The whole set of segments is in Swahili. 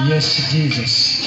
Yes, Jesus.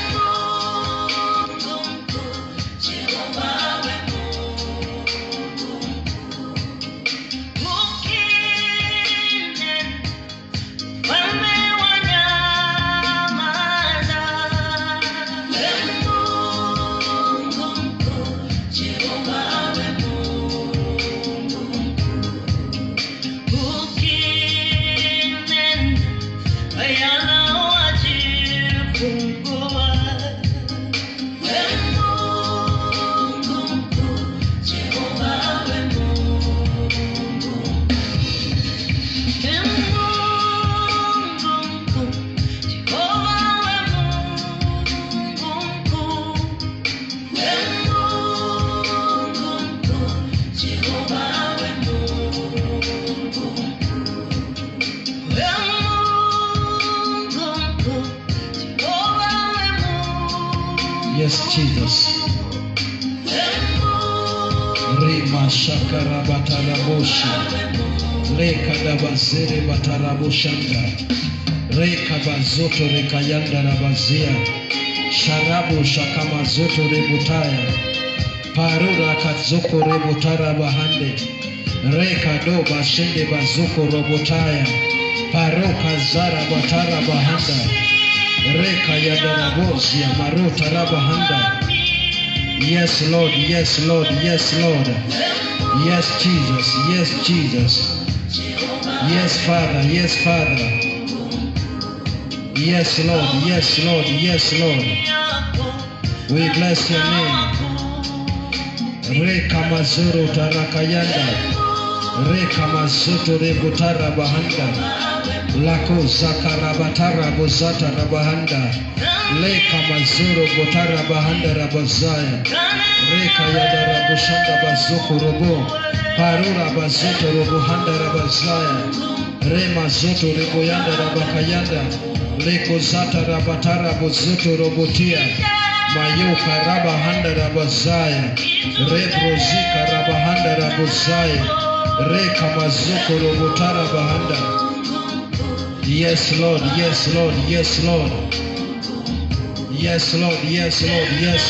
Yes, Jesus. Rima shakara batarabosha. Leka dabazere bataraboshanda. Reka bazoto rekayanda rabazia. Sharabu shakama zoto rebutaya. Parura kazoko rebutara bahande. Reka do bashende bazoko robotaya. Paroka zara batara bahanda. Reka yadarabozia marota rabahanda. Yes, Lord. Yes, Lord. Yes, Lord. Yes, Jesus. Yes, Jesus. Yes, Father. Yes, Father. Yes, Lord. Yes, Lord. Yes, Lord. We bless your name. Reka mazuru tarakayanda. Reka mazutu rebutara bahanda. Lako zakarabatara bozata rabahanda. Leka mazuru botara bahanda rabazaya. Reka yada rabushanda bazuku robo. Parura bazuto robo handa rabazaya. Rema zoto rebo yanda rabakayanda. Leko zata rabatara bozuto robotia. Mayoka rabahanda rabazaya. Rebrozika rabahanda rabazaya. Reka mazuko robotara bahanda. Yes, Lord. Yes, Lord. Yes, Lord. Yes, Lord. Yes, Lord. Yes,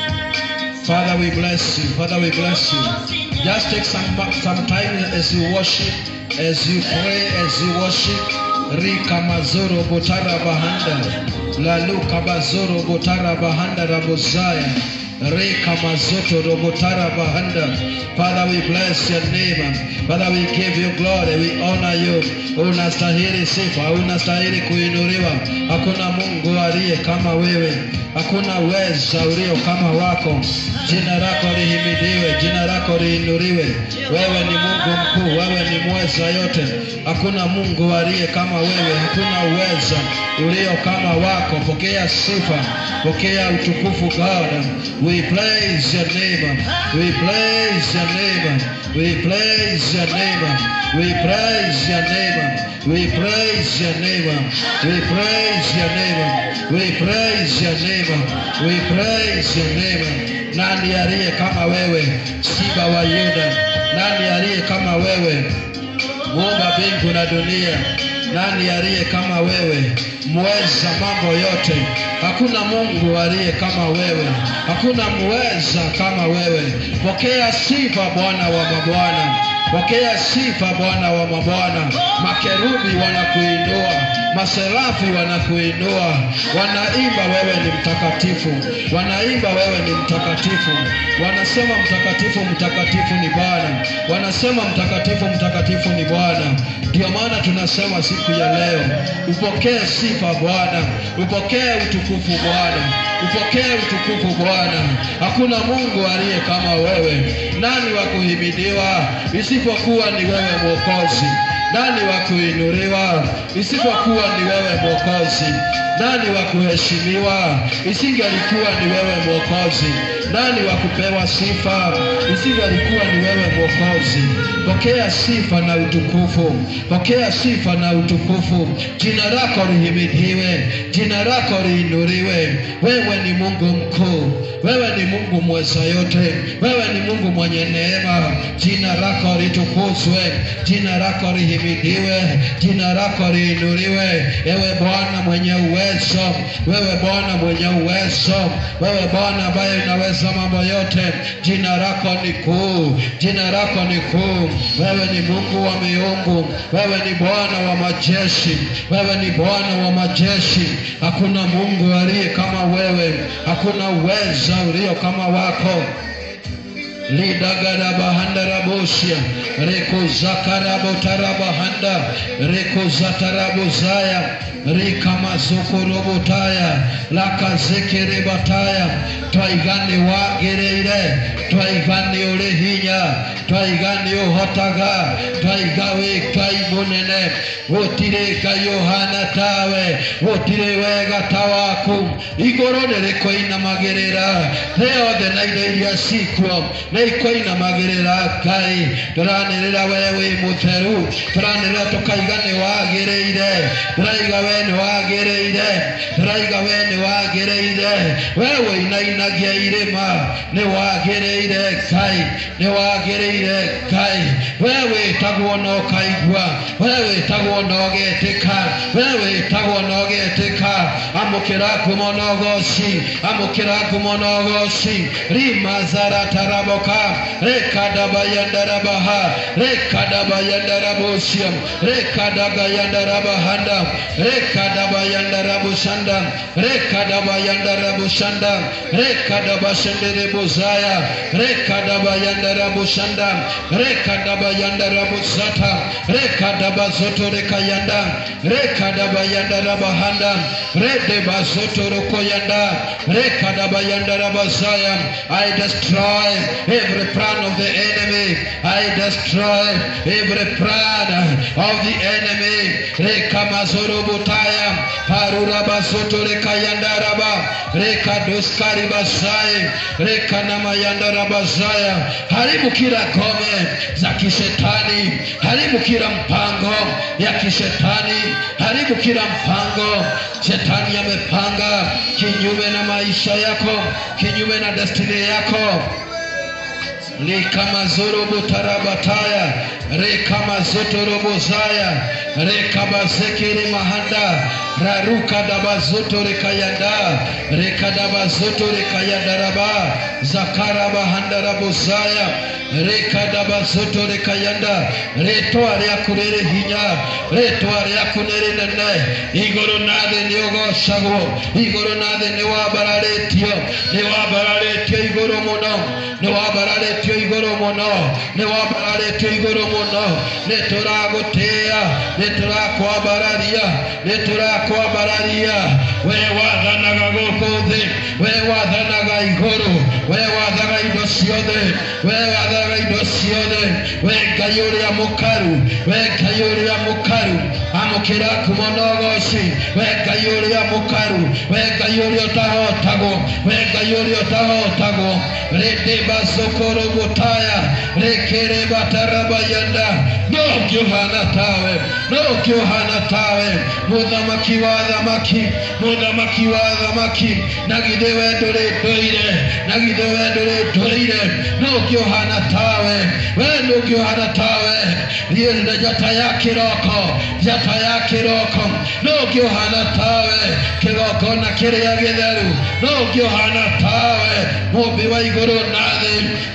Lord. Father, we bless you. Father, we bless you. Just take some some time as you worship, as you pray, as you worship. Rika mazoro botara bahanda. Laluka bazoro botara bahanda rabozaya. Reka mazoto robotara bahanda. Father, we bless your name. Father, we give you glory. We honor you. Unastahili sifa, unastahili kuinuliwa. Hakuna Mungu aliye kama wewe, hakuna weza ulio kama wako. Jina lako lihimidiwe, jina lako liinuliwe. Wewe ni Mungu mkuu, wewe ni mweza yote. Hakuna Mungu aliye kama wewe, hakuna uweza ulio kama wako. Pokea sifa, pokea utukufu God. We praise your name. We praise your name. We praise your name. We praise your name. We praise your name. We praise your name. We praise your name. We praise your name. Nani aliye kama wewe, Simba wa Yuda? Nani aliye kama wewe, muumba mbingu na dunia? Nani aliye kama wewe, mweza mambo yote? Hakuna Mungu aliye kama wewe, hakuna mweza kama wewe. Pokea sifa Bwana wa mabwana, pokea sifa Bwana wa mabwana. Makerubi wanakuinua, maserafi wanakuinua, wanaimba wewe ni mtakatifu, wanaimba wewe ni mtakatifu, wanasema mtakatifu, mtakatifu ni Bwana, wanasema mtakatifu, mtakatifu ni Bwana. Ndio maana tunasema siku ya leo, upokee sifa Bwana, upokee utukufu Bwana, upokee utukufu Bwana. Hakuna Mungu aliye kama wewe. Nani wa kuhimidiwa isipokuwa ni wewe Mwokozi? Nani wa kuinuliwa isipokuwa ni wewe Mwokozi? Nani wa kuheshimiwa isingelikuwa ni wewe Mwokozi? Nani wa kupewa sifa isingelikuwa ni wewe Mwokozi? Pokea sifa na utukufu, pokea sifa na utukufu. Jina lako lihimidiwe, jina lako liinuliwe. Wewe ni Mungu mkuu, wewe ni Mungu mweza yote, wewe ni Mungu mwenye neema. Jina lako litukuzwe, jina lako lihimidiwe. lihimidiwe, jina lako liinuliwe. Ewe Bwana mwenye uwezo, wewe Bwana mwenye uwezo, wewe Bwana ambaye unaweza mambo yote, jina lako ni kuu, jina lako ni kuu. Wewe ni Mungu wa miungu, wewe ni Bwana wa majeshi, wewe ni Bwana wa majeshi. Hakuna Mungu aliye kama wewe, hakuna uweza ulio kama wako lidagarabahandarabosia rekozakarabotarabahanda rekozatarabozaya rikamazokorobotaya lakazekerebataya twaigani wagereire twaigani uri hinya twaigani uhotaga twaigawi twai munene gutire ngai uhana tawe gutire wega ta waku iguru nirikoinamagirira thĩ yothe na indo iria cikuo nĩ ikoinamagĩrĩra ngai tũranĩrĩra we wĩ mũtheru tũranĩrĩra tũkaiga nĩ wagĩrĩire tũraiga we nĩ wagĩrĩire tũraiga we nĩ wagĩrĩire we wĩinainagia irĩma nĩ wagĩrĩire ngai nĩ wagĩrĩire ngai we wĩtagwo na ũkaigua we wĩtagwo na ũgetĩka we wĩtagwo na ũgetĩka amũkĩra ngumo na ũgoci amũkĩra ngumo na ũgoci rimazaratarabaka rekadabayandarabaha rekadabayandarabosia rekadagayandarabahanda rekadabayandarabusanda rekadabayandarabusanda rekadabashenderebozaya rekadabayandarabusanda rekadabayandarabusata rekadabazotorekayanda rekadabayandarabahanda redebazotorokoyanda rekadabayandarabazaya I destroy every plan of the enemy. I destroy every plan of the enemy. Rekamazorobotaya, Parurabasoto Rekayandaraba, Rekadoskaribasai, Rekanamayandarabazaya. Haribu kila ngome za kishetani, haribu kila mpango ya kishetani, haribu kila mpango shetani amepanga kinyume na maisha yako, kinyume na destiny yako likamazorobotarabataya rekamazotorobozaya rekabazekere mahanda rarukadabazotorekayanda rekadabazotorekayandaraba zakarabahandarabozaya rekadabazotorekayanda retwa ryaku rĩrĩ hinya retwa ryaku nĩ rĩnene igũrũ na thĩ nĩ ũgocagwo igũrũ na thĩ nĩ wambararĩtio nĩ wambararĩtio igũrũ mũno nĩ wambararĩtio igũrũ mũno nĩ wambararĩtio igũrũ mũno nĩ tũragũtĩĩa nĩ tũrakwambararia nĩ tũrakwambararia we wathanaga gũkũ thĩ we wathanaga igũrũ we wathaga indo ciothe we wathaga indo ciothe we ngai ũrĩa mũkaru we ngai ũrĩa mũkaru amũkĩra ngumo na ũgoci we ngai ũrĩa mũkaru we ngai ũrĩa ũtahotagwo we ngai ũrĩa ũtahotagwo rĩndĩmba cũkũrũ gũtaya rĩkĩrĩmba tarabayanda no ũngĩũhana tawe no ũngĩũhana tawe mũthamaki wa thamaki mũthamaki wa thamaki na githĩ we ndũrĩ ndũire na githĩ we ndũrĩ ndũire no ũngĩũhana tawe we ndũngĩũhana tawe Ndiye njata ya kĩroko njata ya kĩroko no ũngĩũhana tawe kĩgongona kĩrĩa gĩtheru no ũngĩũhana tawe mũmbi wa igũrũ na thĩ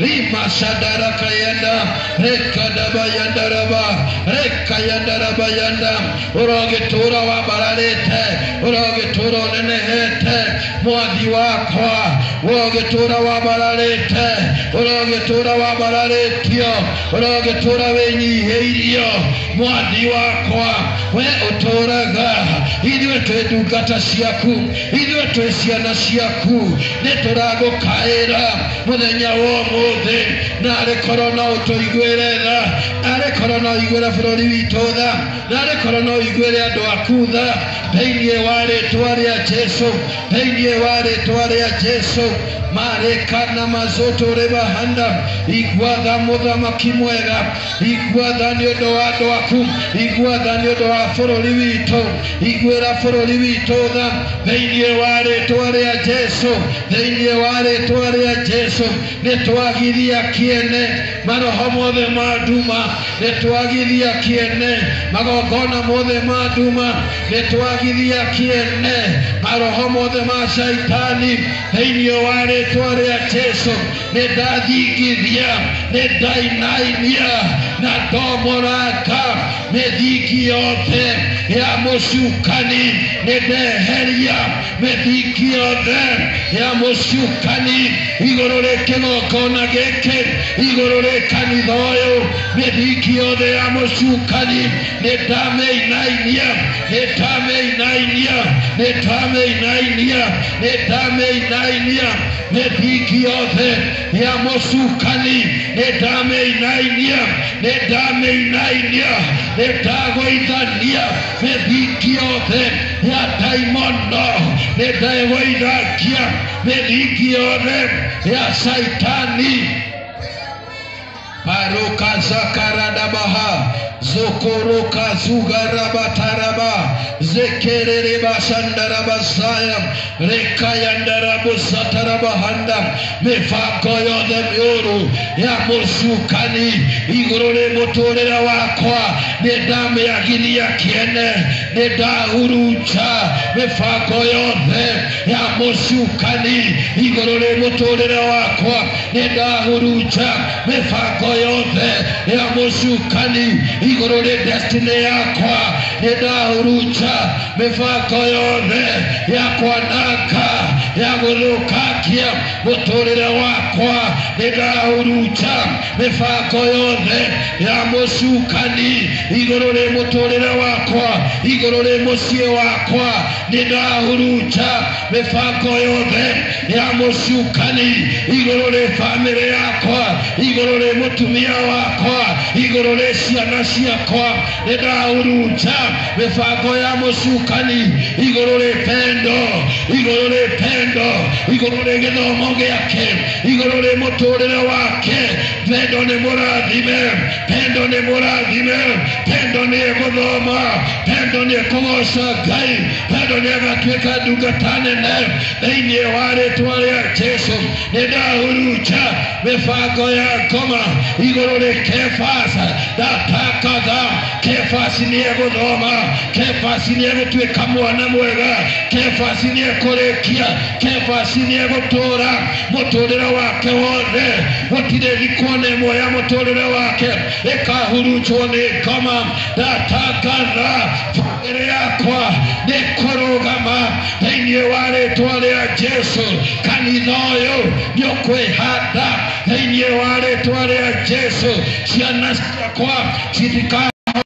rimacandarakayanda rekadabayandaraba rekayandarabayanda ũrogĩtũra wambararĩte ũrogĩtũra ũnenehete mwathi wakwa ũrogĩtũra wambararĩte ũrogĩtũra wambararĩtio ũrogĩtũra wĩnyihĩirio mwathi wakwa we ũtũraga ithuĩ twĩ ndungata ciaku ithuĩ twĩ ciana ciaku nĩ tũragũkaĩra mũthenya wa ũmũthĩ narĩ korwo no ũtũiguĩre tha narĩ korwo no ũiguĩre bũrũri witũ tha narĩ korwo no ũiguĩre andũ aku tha thĩinĩ wa rĩtwa rĩa jesu thĩinĩ wa rĩtwa rĩa jesu marekana mazoto rebahanda igwatha mũthamaki mwega igwatha nĩ ũndũ wa andũ aku igwatha nĩ ũndũ wa bũrũri witũ igwĩra bũrũri witũ tha thĩinĩ wa rĩtwa rĩa jesu thĩinĩ wa rĩtwa rĩa jesu jesu nĩ twagithia kĩene maroho mothe ma nduma nĩ twagithia kĩene magongona mothe ma nduma nĩ twagithia kĩene maroho mothe ma caitani thĩinĩ wa rĩtwa rĩa jesu nĩ ndathingithia nĩ ndainainia na ndomoranga mĩthingi yothe ya mũcukani nĩ ndeheria mĩthingi yothe ya mũcukani igũrũ rĩ kĩgongona gĩkĩ igũrũ rĩ kanitha ũyũ mĩthingi yothe ya mũcukani nĩ ndamĩinainia nĩ ndamĩinainia nĩ ndamĩinainia nĩ ndamĩinainia mĩthingi yothe ya mũcukani nĩ ndamĩinainia nĩ ndamĩinainia nĩ ndagũithania mĩthingi yothe ya ndaimono nĩ ndagũithakia mĩthingi yothe ya caitani Paruka zakaradabaha zokoroka zugarabataraba zekerereba sandarabasaya rekayandarabusatarabahanda mivango yothe mĩũru ya mũcukani igũrũ rĩ mũtũrĩre wakwa nĩ ndamĩagithia kĩene nĩ ndahurunja mĩbango yothe ya mũcukani igũrũ rĩ mũtũrĩre wakwa nĩ ndahurunja mĩbango yothe ya mũcukani igũrũ rĩ destiny yakwa nĩ ndahurunja mĩbango yothe ya kwananga ya gũthũkangia mũtũrĩre wakwa nĩ ndahurunja mĩbango yothe ya mũcukani igũrũ rĩ mũtũrĩre wakwa igũrũ rĩ mũciĩ wakwa nĩ ndahurunja mĩbango yothe ya mũcukani igũrũ rĩ bamĩrĩ yakwa igũrũ rĩ mũtumia wakwa igũrũ rĩ ciana ciakwa nĩ ndahurunja mĩbango ya mũcukani igũrũ rĩ pendo igũrũ rĩ pendo igũrũ rĩ gĩthomo gĩake igũrũ rĩ mũtũrĩre wake pendo nĩ mũrathime pendo nĩ mũrathime pendo nĩ egũthoma pendo nĩ ekũgoca ngai pendo nĩ agatuĩka ndungata nene thĩinĩ wa rĩtwa rĩa jesu nĩ ndahurunja mĩbango ya ngoma igũrũ rĩ kebasa ndatakatha kebasi nĩ egũthoma kebasi nĩ egũtuĩka mwana mwega kebasi nĩ ekũrĩkia kebasi nĩ egũtũra mũtũrĩre wake wothe gũtirĩ thikona ĩmwe ya mũtũrĩre wake ĩkahurunjwo nĩ ngoma ndatangatha bamĩrĩ yakwa nĩ kũrũgama thĩinĩ wa rĩtwa rĩa jesu kanitha ũyũ nĩ ũkwĩhanda thĩinĩ wa rĩtwa rĩa jesu ciana ciakwa citika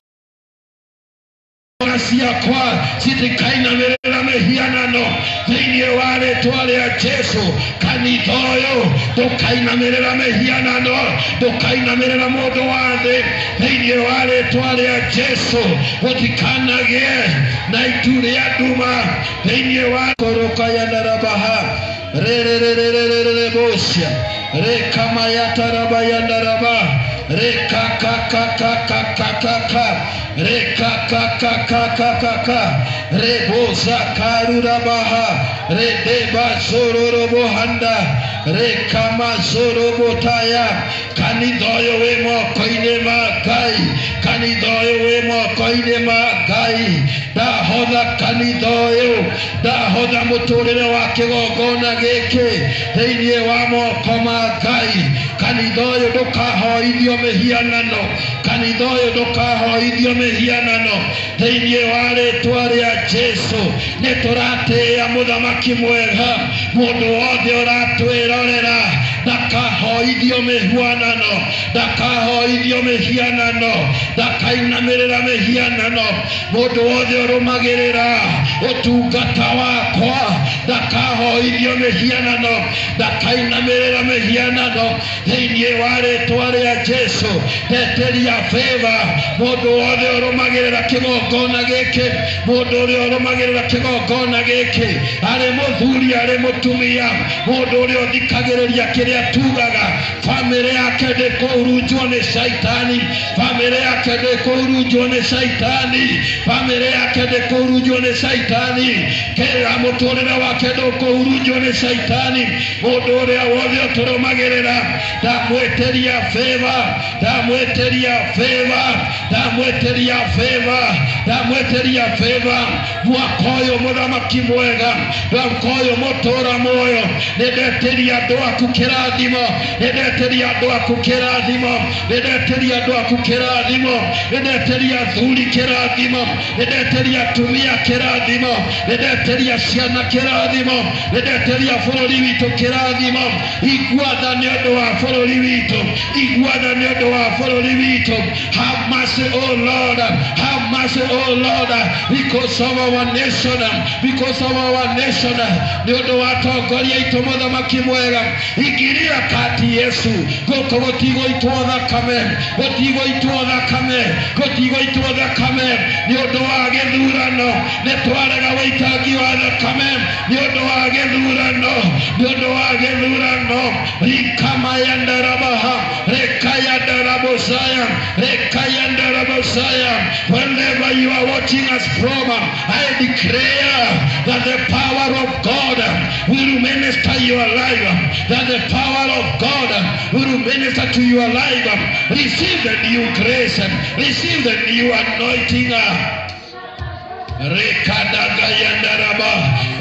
ciana ciakwa citikainamĩrĩra mĩhianano thĩinĩ wa rĩtwa rĩa jesu kanitha ũyũ ndũkainamĩrĩra mĩhianano ndũkainamĩrĩra mũndũ wa thĩ thĩinĩ wa rĩtwa rĩa jesu gũtikanagĩe na itu rĩa nduma thĩinĩ wa korokayanarabaha rĩrĩrĩrĩrĩrĩrĩbũcia rĩkamayataraba rekakakakakakaka rekakakakakaka rebozakarurabaha redebazororobohanda rekamazorobotaya kanitha ũyũ wĩ moko-inĩ ma ngai kanitha ũyũ wĩ moko-inĩ ma ngai ndahotha kanitha ũyũ ndahotha mũtũrĩre wa kĩgongona gĩkĩ thĩinĩ wa moko ma ngai kanitha ũyũ ndũkahoithio mĩhianano kanitha ũyũ ndũkahoithio mĩhianano thĩinĩ wa rĩtwa rĩa jesu nĩ tũratĩĩa mũthamaki mwega mũndũ wothe ũratwĩrorera ndakahoithio mĩhuanano ndakahoithio mĩhianano ndakainamĩrĩra mĩhianano mũndũ wothe ũrũmagĩrĩra ũtungata wakwa ndakahoithio mĩhianano ndakainamĩrĩra mĩhianano thĩinĩ wa rĩtwa rĩa jesu ndeteria bĩva mũndũ wothe ũrũmagĩrĩra kĩgongona gĩkĩ mũndũ ũrĩa ũrũmagĩrĩra kĩgongona gĩkĩ arĩ mũthuri arĩ mũtumia mũndũ ũrĩa ũthikagĩrĩria kĩrĩa tugaga bamĩrĩ yake ndĩkũhurunjwo nĩ caitani bamĩrĩ yake ndĩkũhurunjwo nĩ caitani bamĩrĩ yake ndĩkũhurunjwo nĩ caitani kĩra mũtũrĩre wake ndũkũhurunjwo nĩ caitani mũndũ ũrĩa wothe ũtũrũmagĩrĩra ndamwĩtĩria fĩva ndamwĩtĩria fĩva ndamwĩtĩria fĩva ndamwĩtĩria fĩva mwaka ũyũ mũthamaki mwega mwaka ũyũ mũtũra muoyo nĩndetĩria andũ aku kĩrathimo nĩndetĩria andũ aku kĩrathimo nĩndetĩria andũ aku kĩrathimo nĩndetĩria athuri kĩrathimo nĩndetĩria atumia kĩrathimo nĩndetĩria ciana kĩrathimo nĩndetĩria bũrũri witũ kĩrathimo iguatha nĩ ũndũ wa bũrũri witũ iguatha nĩ ũndũ wa bũrũri witũ have mercy o lord have mercy o lord because of our nation because of our nation nĩ ũndũ wa tongoria itũ mũthamaki mwega ingiria kati yesu gũkũ gũtigũitwo thakame gũtigũitwo thakame gũtigũitwo thakame nĩ ũndũ wa gĩthurano nĩ twarega wĩitangi wa thakame nĩ ũndũ wa gĩthurano nĩ ũndũ wa gĩthurano rikamayandarabaha rekayandarabosaya rekayandarabosaya wherever you are watching us from I declare that the power of God will minister your life that the power of God will minister to your life receive the new grace receive the new anointing rekadagayandaraba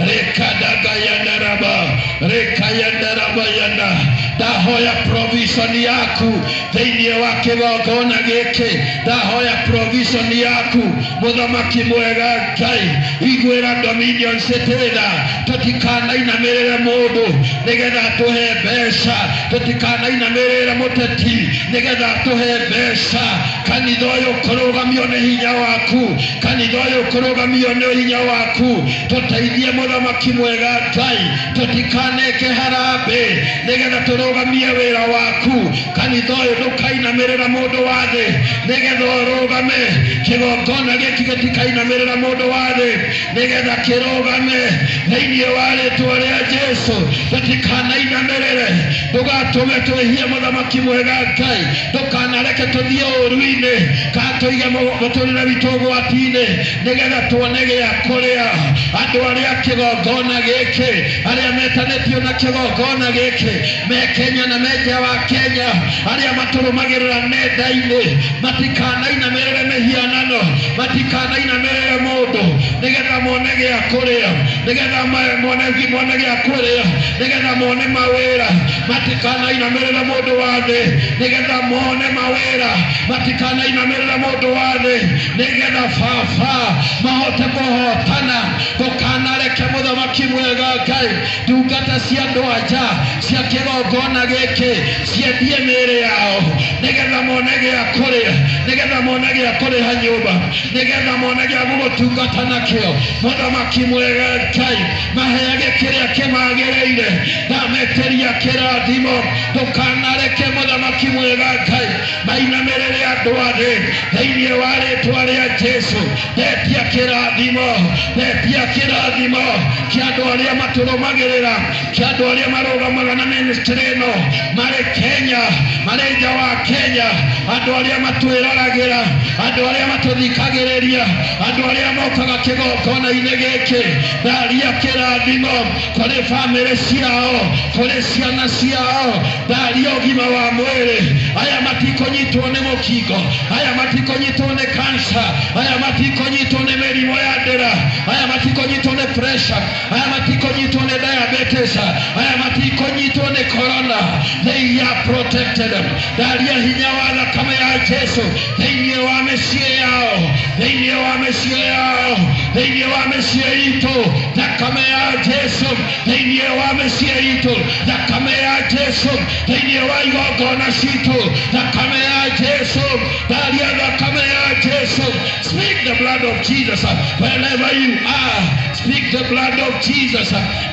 rekadagayandaraba rekayandaraba yanda ndahoya provision yaku thĩinĩ wa kĩgongona gĩkĩ ndahoya provision yaku mũthamaki mwega ngai iguĩra dominion citĩtha tũtikanainamĩrĩre mũndũ nĩgetha tũhe mbeca tũtikanainamĩrĩre mũteti nĩgetha tũhe mbeca kanitha ũyũ kũrũgamio nĩ hinya waku kanitha ũyũ kũrũgamio nĩ hinya waku tũteithie mũthamaki mwega ngai tũtikaneke harambĩ nĩgetha tũrũgamie wĩra waku kanitha ũyũ ndũkainamĩrĩra mũndũ wa thĩ nĩgetha ũrũgame kĩgongona gĩkĩ gĩtikainamĩrĩra mũndũ wa thĩ nĩgetha kĩrũgame thĩinĩ wa rĩtwa rĩa jesu tũtikanainamĩrĩre ndũgatũme twĩhie mũthamaki mwega ngai ndũkanareke tũthiĩ ũru-inĩ kana tũige mũtũrĩre witũ ũgwati-inĩ nĩgetha tuone gĩa kũrĩa andũ arĩa kĩgongona gĩkĩ arĩa metanĩtio na kĩgongona gĩkĩ me kenya na me nja wa kenya arĩa matũrũmagĩrĩra nenda-inĩ matikanainamĩrĩre mĩhianano matikanainamĩrĩre mũndũ nĩgetha mone gĩa kũrĩa nĩgetha mone mone gĩa kũrĩa nĩgetha mone mawĩra matikanainamĩrĩre mũndũ wa thĩ nĩgetha mone mawĩra matikanainamĩrĩre mũndũ wa thĩ nĩgetha baba mahote kũhotana ndũkanareke mũthamaki mwega ngai ndungata cia andũ anja cia kĩgongona gĩkĩ ciendie mĩĩrĩ yao nĩgetha mone gĩa kũrĩa nĩgetha mone gĩa kũrĩha nyũmba nĩgetha mone gĩa gũgũtungata nakĩo mũthamaki mwega ngai maheage kĩrĩa kĩmagĩrĩire ndametĩria kĩrathimo ndũkanareke mũthamaki mwega ngai mainamĩrĩre andũ a thĩ thĩinĩ wa rĩtwa rĩa jesu ndetia kĩrathimo ndetia kĩrathimo kĩa andũ arĩa matũrũmagĩrĩra kĩa andũ arĩa marũgamaga na ministry ĩno marĩ kenya marĩ nja wa kenya andũ arĩa matwĩroragĩra andũ arĩa matũthikagĩrĩria andũ arĩa mokaga kĩgongona-inĩ gĩkĩ ndaria kĩrathimo kũrĩ bamĩrĩ ciao kũrĩ ciana ciao ndaria ũgima wa mwĩrĩ aya matikũnyitwo nĩ mũkingo aya matikũnyitwo nĩ kansa aya matikũnyitwo nĩ mĩrimũ ya ndĩra aya matikũnyitwo nĩ pressure aya matikũnyitwo nĩ diabetes aya matikũnyitwo nĩ corona they are protected ndaria hinya wa thakame ya jesu thĩinĩ wa mĩciĩ yao thĩinĩ wa mĩciĩ yao thĩinĩ wa mĩciĩ itũ thakame ya jesu thĩinĩ wa mĩciĩ itũ thakame ya jesu thĩinĩ wa igongona citũ thakame ya jesu ndaria thakame ya jesu speak the blood of jesus wherever you are speak the blood of jesus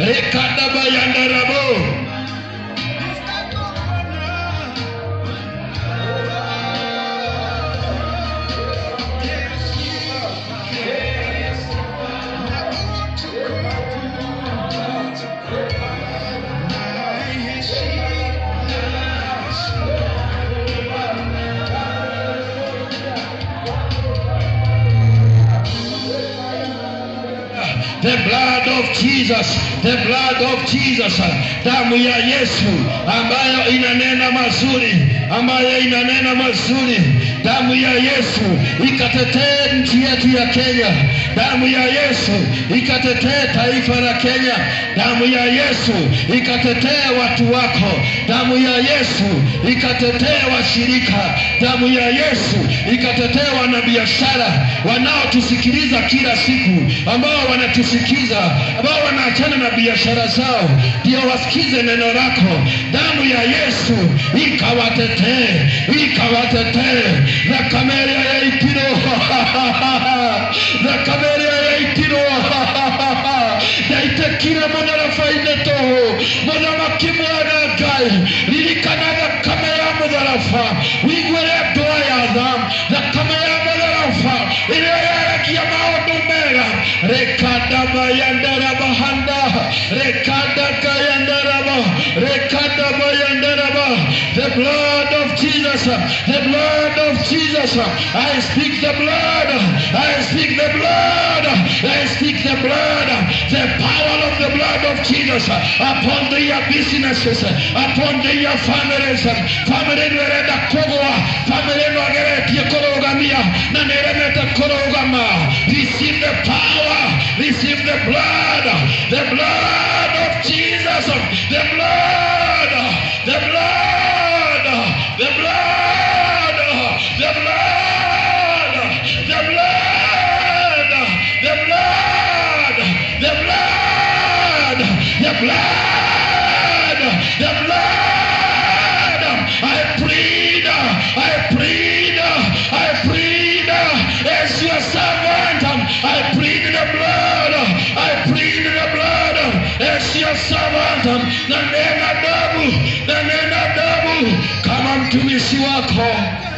rekadabayandarabo the blood of Jesus, the blood of Jesus, damu ya Yesu ambayo inanena mazuri, ambayo inanena mazuri, damu ya Yesu ikatetee nchi yetu ya Kenya, damu ya Yesu ikatetee taifa la Kenya, damu ya Yesu ikatetee watu wako, damu ya Yesu ikatetee washirika, damu ya Yesu ikatetee wanabiashara wanaotusikiliza kila siku, ambao wanatusikiza, ambao wanaachana na biashara zao, ndio wasikize neno lako. Damu ya Yesu ikawatetee, ikawatetee thakameria ya itiro thakameria ya itiro ndaitekire mũtharaba-inĩ tũhũ mũthamaki mwega ngai ririkana thakame ya mũtharaba wĩiguĩre ndũa ya tha thakame ya mũtharaba ĩrĩa yaragia maũndũ mega rekadabayandarabahanda rekadakayandaraba rekadabayandaraba the blood of Jesus the blood of Jesus I speak the blood I speak the blood I speak the blood the power of the blood of Jesus upon their businesses upon their families family nĩrenda kũgũa family nĩageretie kũrũgamia na nĩremete kũrũgama receive the power receive the blood the blood of Jesus the blood the blood the blood the blood the blood the blood the blood the blood the blood I plead I plead I plead as your servant I plead the blood I plead the blood as your servant na nena damu na nena damu kama mtumishi wako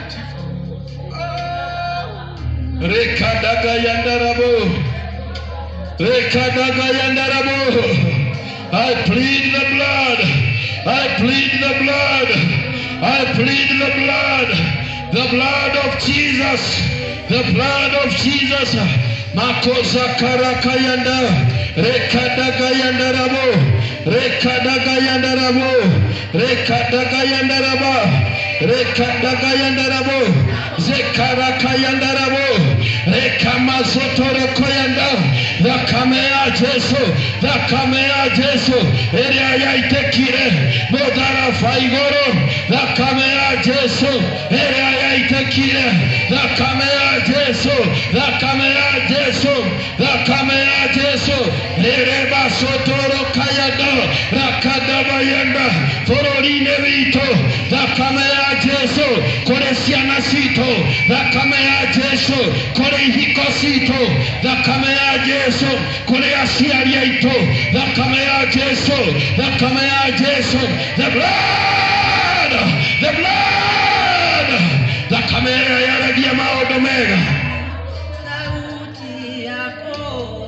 rekadaga yandarabo rekadaga yandarabo I plead the blood I plead the blood I plead the blood the blood of Jesus the blood of Jesus makosa karakayanda rekadagayandarabo rekadagayandarabo rekadagayandaraba rekadagayandarabo zekarakayandarabo rekamazotorokoyanda thakame ya jesu thakame ya jesu ĩrĩa yaitekire mũtharaba igũrũ thakame ya jesu ĩrĩa yaitekire thakame ya jesu thakame ya jesu thakame ya jesu ĩrĩbacũtũrũkayanda rakadabayanda bũrũri-inĩ witũ thakame ya jesu kũrĩ ciana citũ thakame ya jesu kũrĩ ihiko citũ thakame ya jesu kũrĩ aciari aitũ thakame ya jesu thakame ya jesu the blood the blood thakame ĩrĩa yaragia maũndũ mega sauti yako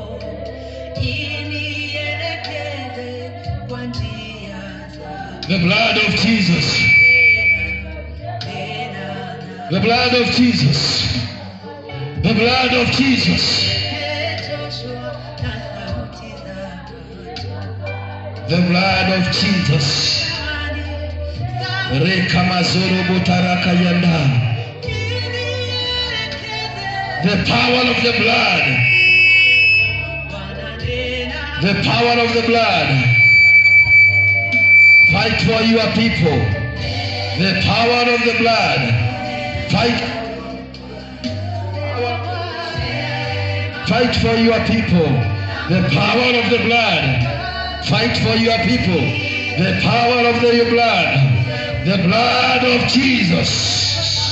inielekeze kwa njia za the blood of jesus tena the blood of jesus the blood of jesus nimechoshwa na sauti zako the blood of jesus rekamazorobotarakayanda the power of the blood the power of the blood fight for your people the power of the blood fight fight for your people the power of the blood fight for your people the power of the blood the blood of jesus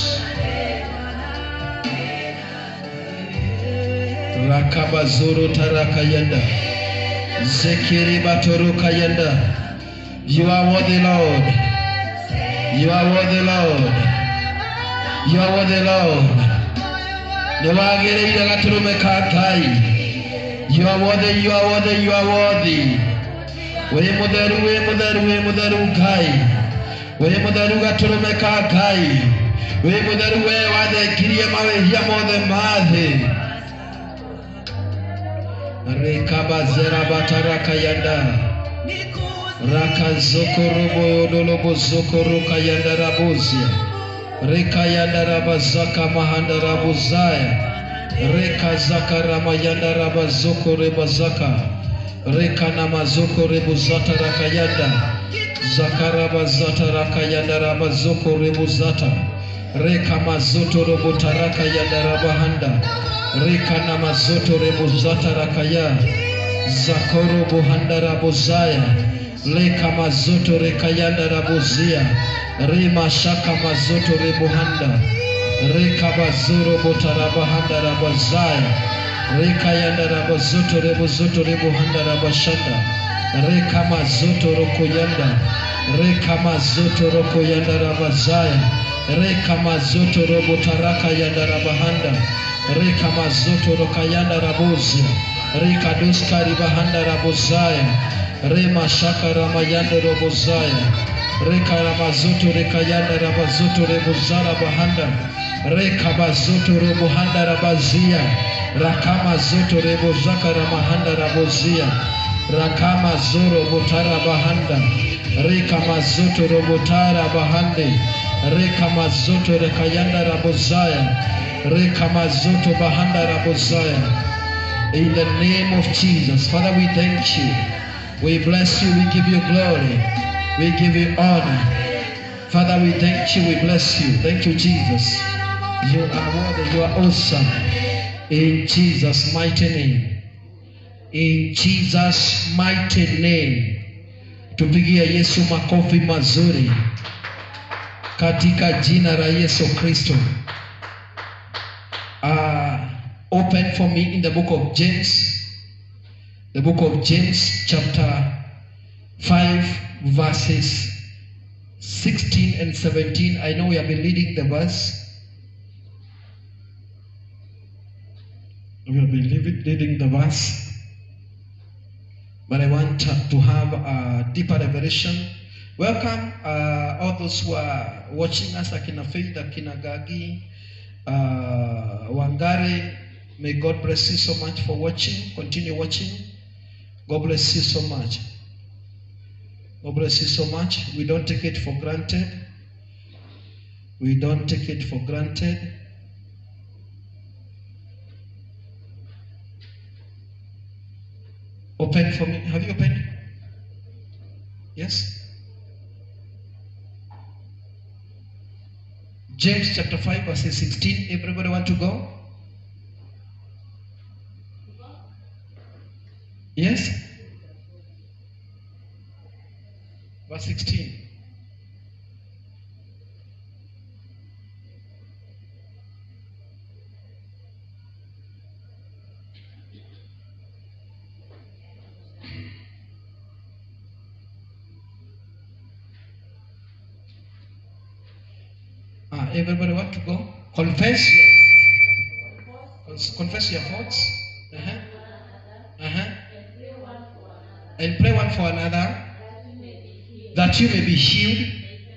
rakabazoro tarakayanda zekiribatorokayanda you are worthy lord you are worthy lord you are worthy lord nĩwagĩrĩire gatũrũme ka ngai you are worthy you are worthy you are worthy wĩ mũtheru wĩ mũtheru wĩ mũtheru ngai wĩ mũtheru gatũrũme ka ngai wĩ mũtheru we wathengirie mawĩhia mothe ma thĩ rekabazerabataraka rakazokoroboyodolobozokorokayandarabuzia rekayandarabazaka mahandarabuzaya rekazakaramayandarabazokorebazaka rekanamazokorebuzatarakayanda zakarabazatarakayandarabazokorebuzata rekamazotorobotarakayandarabahanda rekanamazotorebuzatarakaya zakorobohandarabuzaya lekamazotorekayandarabusia rimashakamazotorebuhanda rekabazorobotarabahanda-rabazaya rekayandarabazotorobozotorebuhanda-rabashanda rekamazotorokoyanda rekamazotorokoyanda-rabazaya rekamazotorobotarakayanda-rabahanda rekamazotorokayandarabozia rikadoskaribahanda-rabozaya remashakaramayandorobozaya rekaramazoto rekayanda rabazoto rebuzara bahanda rekabazoto robohanda rabazia rakamazoto rebozaka ramahanda rabozia rakamazoro botara bahanda rekamazoto robotara bahande rekamazoto rekayanda rabozaya rekamazoto bahanda rabozaya in the name of Jesus Father we thank you we bless you we give you glory we give you honor. Father, we thank you. We bless you. Thank you, Jesus. You are worthy. You are awesome. In Jesus' mighty name. In Jesus' mighty name. Tupigie Yesu makofi mazuri katika jina la Yesu Kristo. Uh, open for me in the book of James. The book of James chapter 5 verses 16 and 17. I know we have been reading the verse. We have been reading reading the verse. But I want to to have a deeper revelation. Welcome uh, all those who are watching us, Akina Faith, Akina Gagi, uh, Wangari. May God bless you so much for watching. Continue watching. God bless you so much. God bless you so much. We don't take it for granted. We don't take it for granted. Open for me. Have you opened? Yes? James chapter 5, verses 16. Everybody want to go? Yes? Verse 16. Ah, everybody want to go? Confess your confess your faults. Uh-huh. Uh-huh. And pray one for another that you may be healed.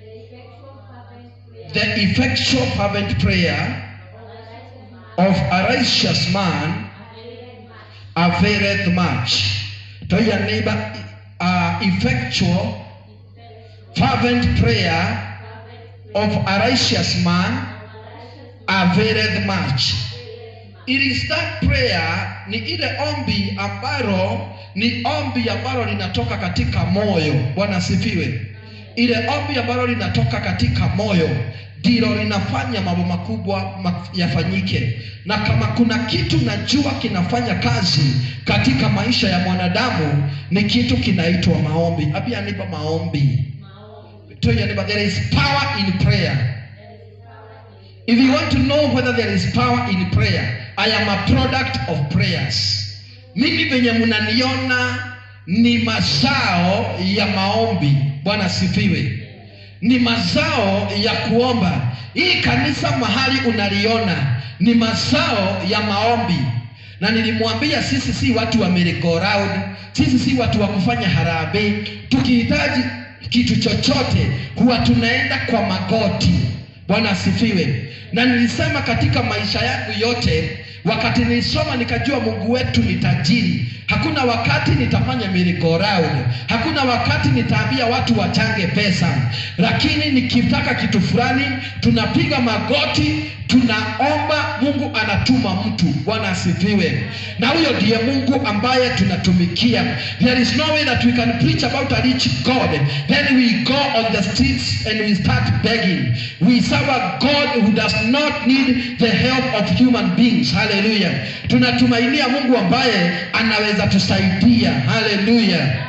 The effectual fervent prayer of a righteous man availeth much. Tell your neighbor, uh, effectual fervent prayer of a righteous man availeth much. It is that prayer, ni ile ombi ambalo ni ombi ambalo linatoka katika moyo. Bwana asifiwe. Ile ombi ambalo linatoka katika moyo ndilo linafanya mambo makubwa ma- yafanyike. Na kama kuna kitu najua kinafanya kazi katika maisha ya mwanadamu ni kitu kinaitwa maombi. Abia nipa maombi. Tell your neighbor, there is power in prayer. If you want to know whether there is power in prayer, I am a product of prayers. Mimi venye mnaniona ni mazao ya maombi. Bwana sifiwe. Ni mazao ya kuomba. Hii kanisa mahali unaliona ni mazao ya maombi. Na nilimwambia sisi si watu wa merry go round, sisi si watu wa kufanya harambee. Tukihitaji kitu chochote huwa tunaenda kwa magoti. Bwana asifiwe. Na nilisema katika maisha yangu yote, wakati nilisoma nikajua mungu wetu ni tajiri hakuna wakati nitafanya miracle round hakuna wakati nitaambia watu wachange pesa lakini nikitaka kitu fulani tunapiga magoti tunaomba mungu anatuma mtu bwana asifiwe na huyo ndiye mungu ambaye tunatumikia there is no way that we can preach about a rich god then we go on the streets and we start begging we serve a god who does not need the help of human beings haleluya tunatumainia mungu ambaye anaweza tusaidia haleluya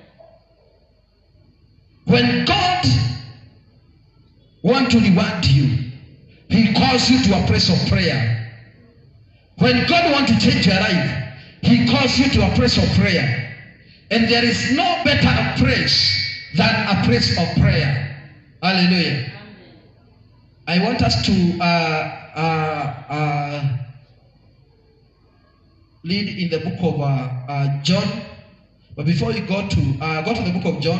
when god want to reward you he calls you to a place of prayer when god want to change your life he calls you to a place of prayer and there is no better place than a place of prayer hallelujah i want us to uh, uh, uh, read in the book of uh, uh, john but before you go to uh, go to the book of john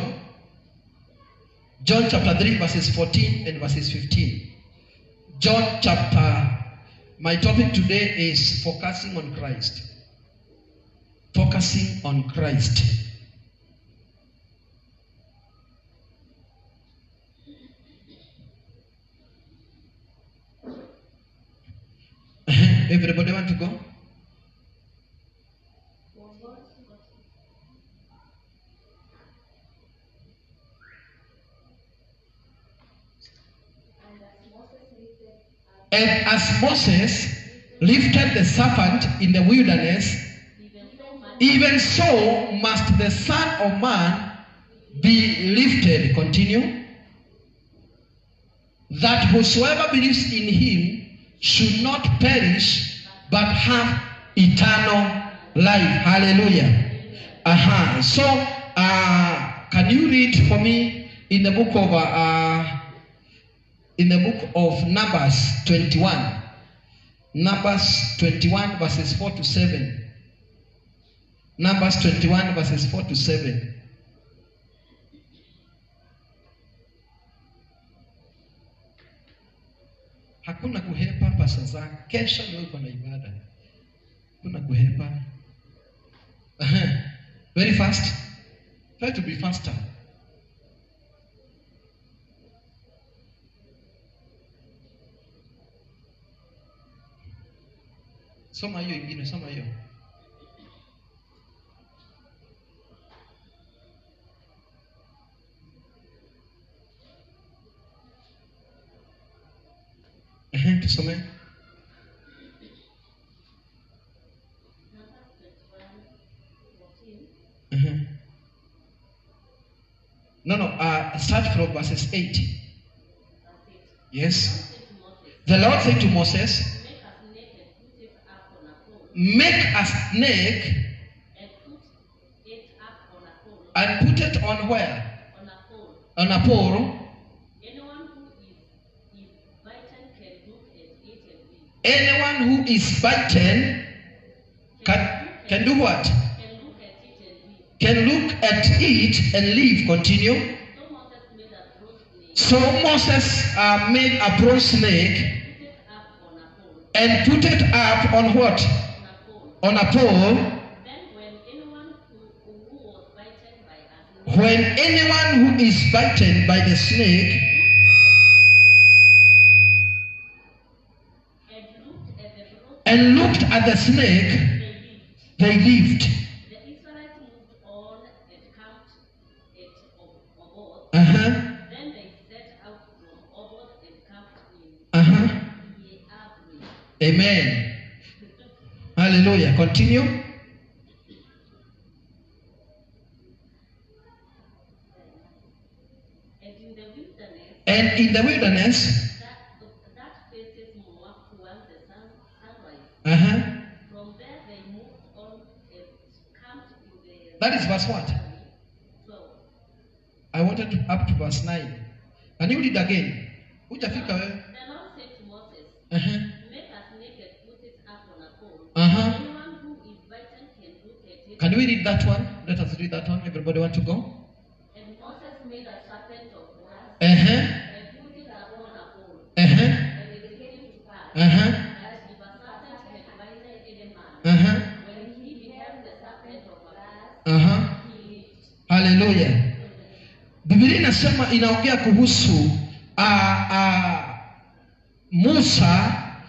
john chapter 3 verses 14 and verses 15 John chapter, my topic today is focusing on Christ. Focusing on Christ. Everybody want to go? And as Moses lifted the serpent in the wilderness, even so must the Son of Man be lifted. Continue. That whosoever believes in him should not perish, but have eternal life. Hallelujah. Aha. So, uh, can you read for me in the book of uh, uh, in the book of Numbers 21. Numbers 21 verses 4 to 7. Numbers 21 verses 4 to 7. Hakuna kuhepa pasa zako. Kesho ndio uko na ibada. Hakuna kuhepa. Aha. Very fast. Try to be faster. Soma hiyo ingine, soma hiyo. Ehe, tusome. Ehe. No, no, uh, start from verses 8. Yes. The Lord said to Moses, Make a snake and put it on where? On a pole. Anyone who is bitten can, can do what? Can look at it and live. Continue. So Moses uh, made a bronze snake and put it up on what? On a pole. When anyone who is bitten by the snake and looked at the snake, they lived. Uh-huh. Uh-huh. Amen. Hallelujah. Continue. And in the wilderness, uh-huh. That is verse what? I wanted to up to verse 9. Can you read again? Hujafika wewe? Uh-huh. Uh-huh. Can we read that one? Let us read that one. Everybody want to go? And Moses made a serpent of brass Uh-huh. and put it upon a pole. Uh-huh. And it came to pass Uh-huh. that if a serpent had bitten haleluya biblia inasema inaongea kuhusu uh, uh, musa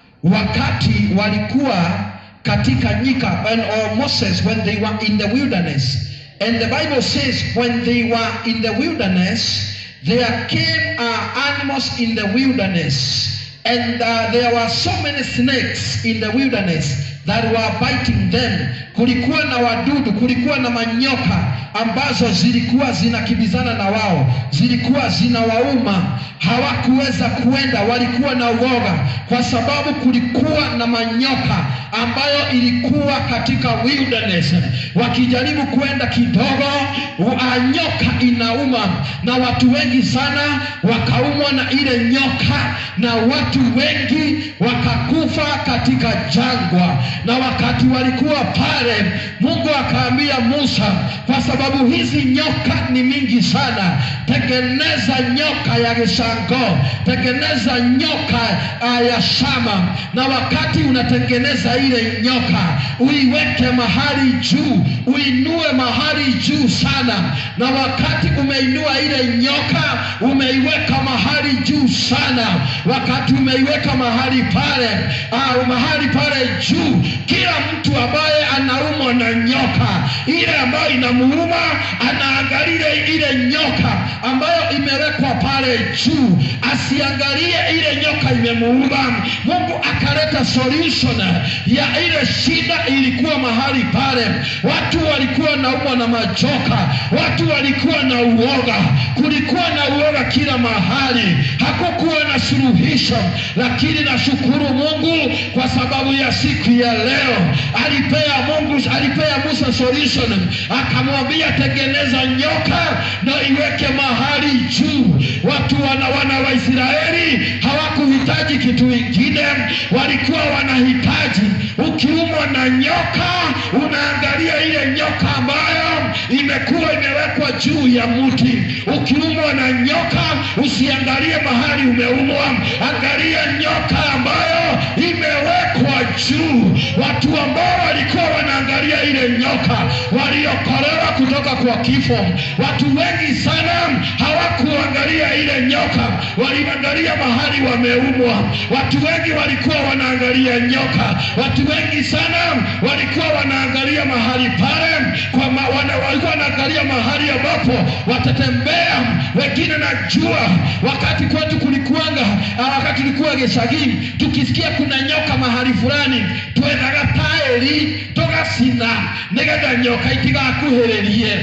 wakati walikuwa katika nyika and, or moses when they were in the wilderness and the bible says when they were in the wilderness there came uh, animals in the wilderness and uh, there were so many snakes in the wilderness that were biting them kulikuwa na wadudu kulikuwa na manyoka ambazo zilikuwa zinakimbizana na wao zilikuwa zinawauma hawakuweza kuenda walikuwa na uoga kwa sababu kulikuwa na manyoka ambayo ilikuwa katika wilderness wakijaribu kuenda kidogo wa- nyoka inauma na watu wengi sana wakaumwa na ile nyoka na watu wengi wakakufa katika jangwa na wakati walikuwa pale mungu akaambia musa kwa sababu hizi nyoka ni mingi sana tengeneza nyoka ya gishango tengeneza nyoka uh, ya shama na wakati unatengeneza ile nyoka uiweke mahali juu uinue mahali juu sana na wakati umeinua ile nyoka umeiweka mahali juu sana wakati umeiweka mahali pale uh, mahali pale juu kila mtu ambaye anaumwa na nyoka ile ambayo inamuuma anaangalia ile nyoka ambayo imewekwa pale juu asiangalie ile nyoka imemuuma mungu akaleta solution ya ile shida ilikuwa mahali pale watu walikuwa naumwa na majoka watu walikuwa na uoga kulikuwa na uoga kila mahali hakukuwa na suluhisho lakini nashukuru mungu kwa sababu ya siku ya leo alipea mungu alipea musa solution akamwambia tengeneza nyoka na iweke mahali juu watu wana wana waisraeli hawakuhitaji kitu ingine walikuwa wanahitaji ukiumwa na nyoka unaangalia ile nyoka ambayo imekuwa imewekwa juu ya mti ukiumwa na nyoka usiangalie mahali umeumwa angalia nyoka ambayo imewekwa juu watu ambao walikuwa wanaangalia ile nyoka waliokolewa kutoka kwa kifo watu wengi sana hawakuangalia ile nyoka waliangalia mahali wameumwa watu wengi walikuwa wanaangalia nyoka watu wengi sana walikuwa wanaangalia mahali pale kwa ma, wana, walikuwa wanaangalia mahali ambapo watatembea wengine najua wakati kwetu kulikuanga ah, wakati tulikuwa geshagini tukisikia kuna nyoka mahali fulani twendaga taeri tugacina nigetha nyoka itigakuhĩrĩrie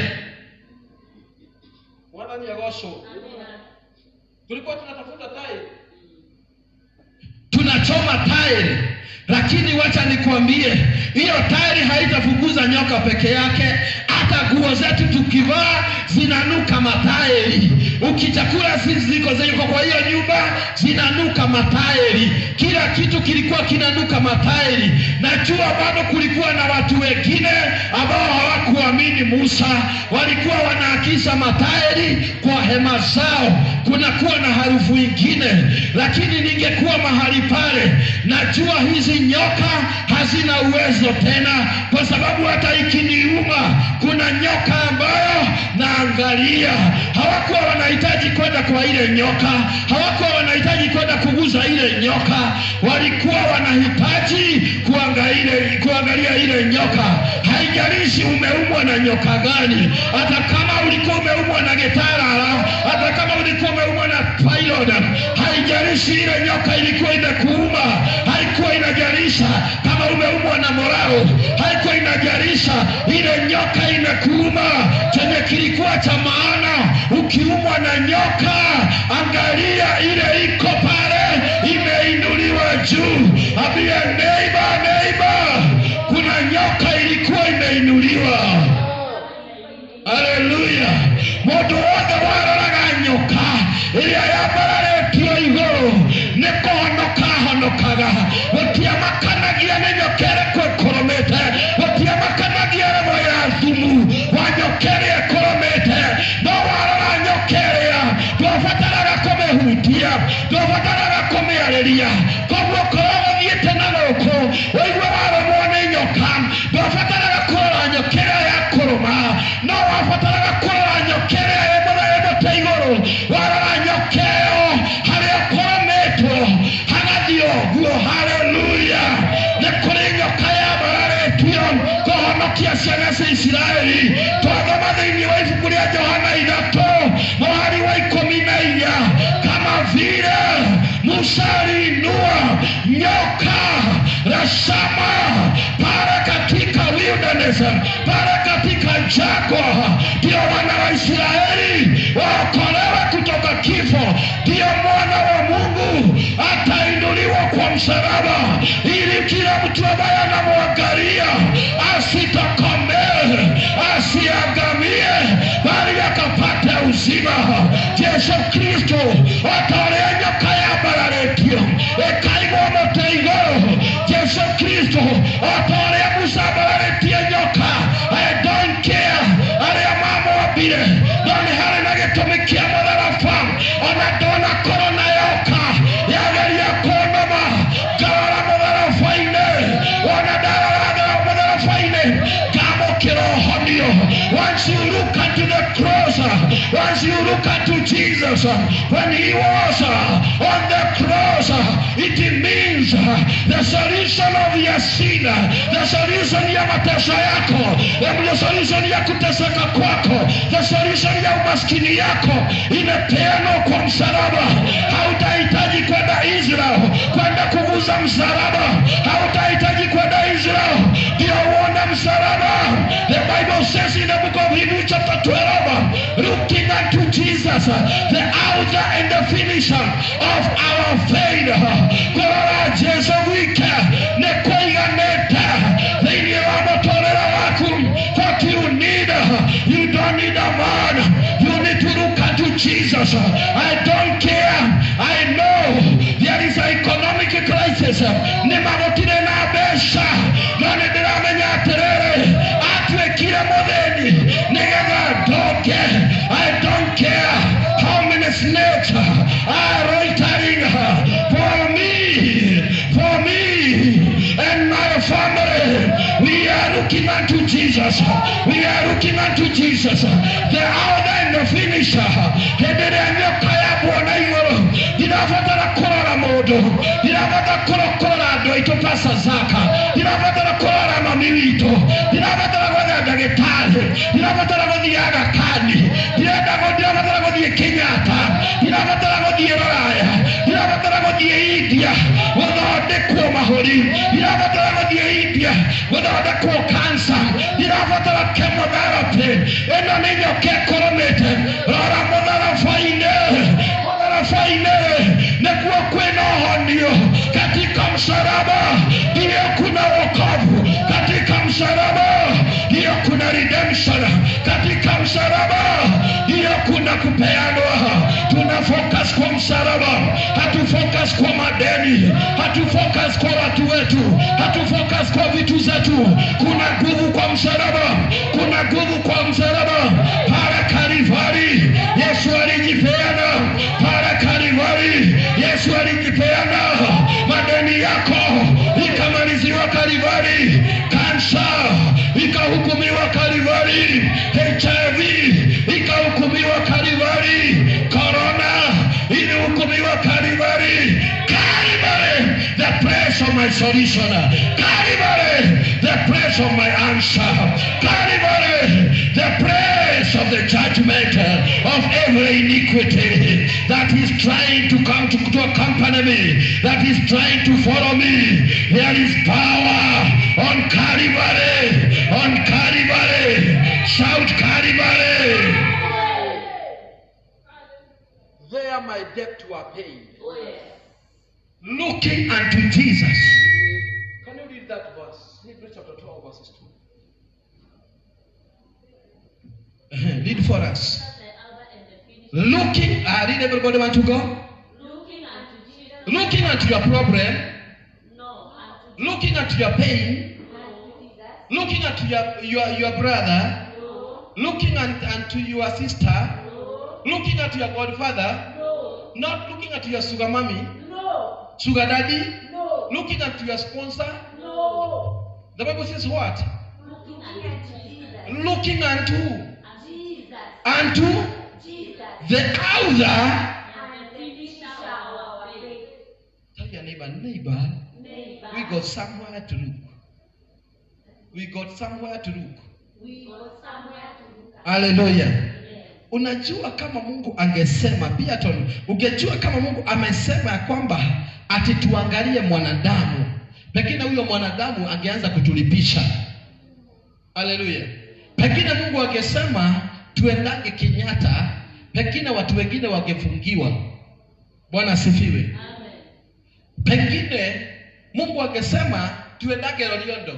mwathani agocwo tulikuwa tunatafuta tairi tunachoma tairi lakini wacha nikwambie hiyo tairi haitafukuza nyoka peke yake hata nguo zetu tukivaa zinanuka matairi ukichakula ziko ziko kwa hiyo nyumba zinanuka matairi kila kitu kilikuwa kinanuka matairi najua bado kulikuwa na watu wengine ambao hawakuamini musa walikuwa wanaakisha matairi kwa hema zao kunakuwa na harufu ingine lakini ningekuwa mahali pale najua hizi nyoka hazina uwezo tena kwa sababu hata ikiniuma kuna nyoka ambayo naangalia hawakuwa wanahitaji kwenda kwa ile nyoka hawakuwa wanahitaji kwenda kuguza ile nyoka walikuwa wanahitaji kuangalia, kuangalia ile nyoka haijalishi umeumwa na nyoka gani hata kama ulikuwa umeumwa na getarara hata kama ulikuwa umeumwa na pylon haijalishi ile nyoka ilikuwa inakuuma haikuwa inajalisha kama umeumwa na morao haikuwa inajalisha ile nyoka inakuuma chenye kilikuwa cha maana ukiumwa na nyoka angalia ile iko pale imeinuliwa juu ambia neiba neiba kuna nyoka ilikuwa imeinuliwa haleluya mundu wothe waroraga nyoka ĩrĩa yambararetio igũrũ nĩ kũhonoka honokaga gũtiamakanagia nĩ nyoka ĩrĩkũ ĩkũrũmĩte gũtiamakanagia revo ya thumu wa nyoka ĩrĩa ĩkũrũmĩte no warora nyoka ĩrĩa ndwabataraga kũmĩhutia ndwabataraga kũmĩarĩria koguo korwo gũthiĩte na gũkũ wĩigue warũmwo nĩ nyoka ndwabataraga kũrora nyoka ĩrĩa ya kũrũma no wabataraga kũrora vile Musa aliinua nyoka la shama pale katika wilderness, pale katika jangwa, ndio wana wa Israeli waokolewe kutoka kifo. Ndio mwana wa Mungu atainuliwa kwa msalaba, ili kila mtu ambaye anamwangalia asitokomee, asiangamie, bali akapata uzima. Yesu Kristo atolea nyoka yambararetio ekaigwo mote igũrũ Yesu Kristo atolea Musa ambararetie nyoka I don't care arĩa mamwambire no nĩ harĩ na gĩtũmi kĩa mũtharaba ona ndona na yoka yageria kũnũma ngarora mũtharaba-inĩ wona ndarora mũtharaba-inĩ ngamũkĩra ũhonio once you look unto the cross uh, once you look unto Jesus uh, when he was uh, on the cross uh, it means uh, the solution of your sin uh, the solution ya mateso yako um, the solution ya kuteseka kwako the solution ya umaskini yako imepeanwa kwa msalaba hautahitaji kwenda Israel kwenda kuguza msalaba hautahitaji kwenda Israel ndio uone msalaba the Bible says in the book of Hebrews chapter 12 looking unto Jesus the author and the finisher of our faith kurora Jesu wike nĩ kũiganĩte thĩinĩ wa mũtũrĩre waku what you need you don't need a man you need to look unto Jesus I don't care I know there is an economic crisis nĩ magũtirĩ na mbeca no nĩ ndĩramenya atĩrĩrĩ atuĩkire mũthĩni nĩgetha ndoke I don't care how many snakes are loitering for me for me and my family we are looking unto Jesus we are looking unto Jesus the author and the finisher hĩndĩ ĩrĩa nyoka yamuona igũrũ ndirabatara kũrora mũndũ ndirabatara kũro- kũrora andũ aitũ pasa zaka ndirabatara kũrora mami witũ ndirabatara gwetha ndagĩtarĩ ndirabatara gũthiĩ agakani ndirenda gũ- ndirabatara gũthiĩ kenyatta ndirabatara gũthiĩ roraya ndirabatara gũthiĩ india gũthondekwo mahũri ndirabatara gũthiĩ india gũthondekwo kansa ndirabatara chemotherapy ĩno nĩ nyoka ĩkũrũmĩte rora mũtharaba-inĩ mũtharaba-inĩ nĩkuo kwĩna ũhonio katika msalaba ndiyo kuna wokovu katika msalaba ndiyo kuna redemption katika msalaba ndiyo kuna kupeanwa tuna focus kwa msalaba hatu focus kwa madeni hatu focus kwa watu wetu hatu focus kwa vitu zetu kuna nguvu kwa msalaba kuna nguvu kwa msalaba pale kalivari yesu alijipeana pale kalivari yesu alijipeana madeni yako ikamaliziwa kalivari kansa ikahukumiwa kalivari hiv ikahukumiwa kalivari korona ilihukumiwa kalivari Calvary, the place of my solution. Calvary, the place of my answer. Calvary, the place of the judgment of every iniquity that is trying to come to, to accompany me, that is trying to follow me. There is power on Calvary, on Calvary. Shout Calvary. There my debt were paid. Oh, yes. looking unto Jesus. Can you read that verse? Hebrews chapter 12, verses 2. read for us. That's the Alpha and the finish. Looking, I read everybody want to go? Looking unto Jesus. Looking at your problem, No, unto looking at your pain, unto Jesus. looking at your, your, your brother, No, looking at, unto your sister, no, looking at your godfather, no, not looking at your sugar mommy, no, sugar daddy, no, looking at your sponsor. no. The Bible says what? Looking unto Jesus. Looking unto Jesus. unto Jesus. the author. And the finisher of our faith. Tell your neighbor, neighbor, Neighbor. we got somewhere to look. We got somewhere to look. We got somewhere to look at. Hallelujah. Yes. unajua kama mungu angesema Beaton, ungejua kama mungu amesema ya kwamba ati tuangalie mwanadamu pengine huyo mwanadamu angeanza kutulipisha haleluya pengine mungu angesema tuendange kenyatta pengine watu wengine wangefungiwa bwana asifiwe Amen. pengine mungu angesema tuendage loliondo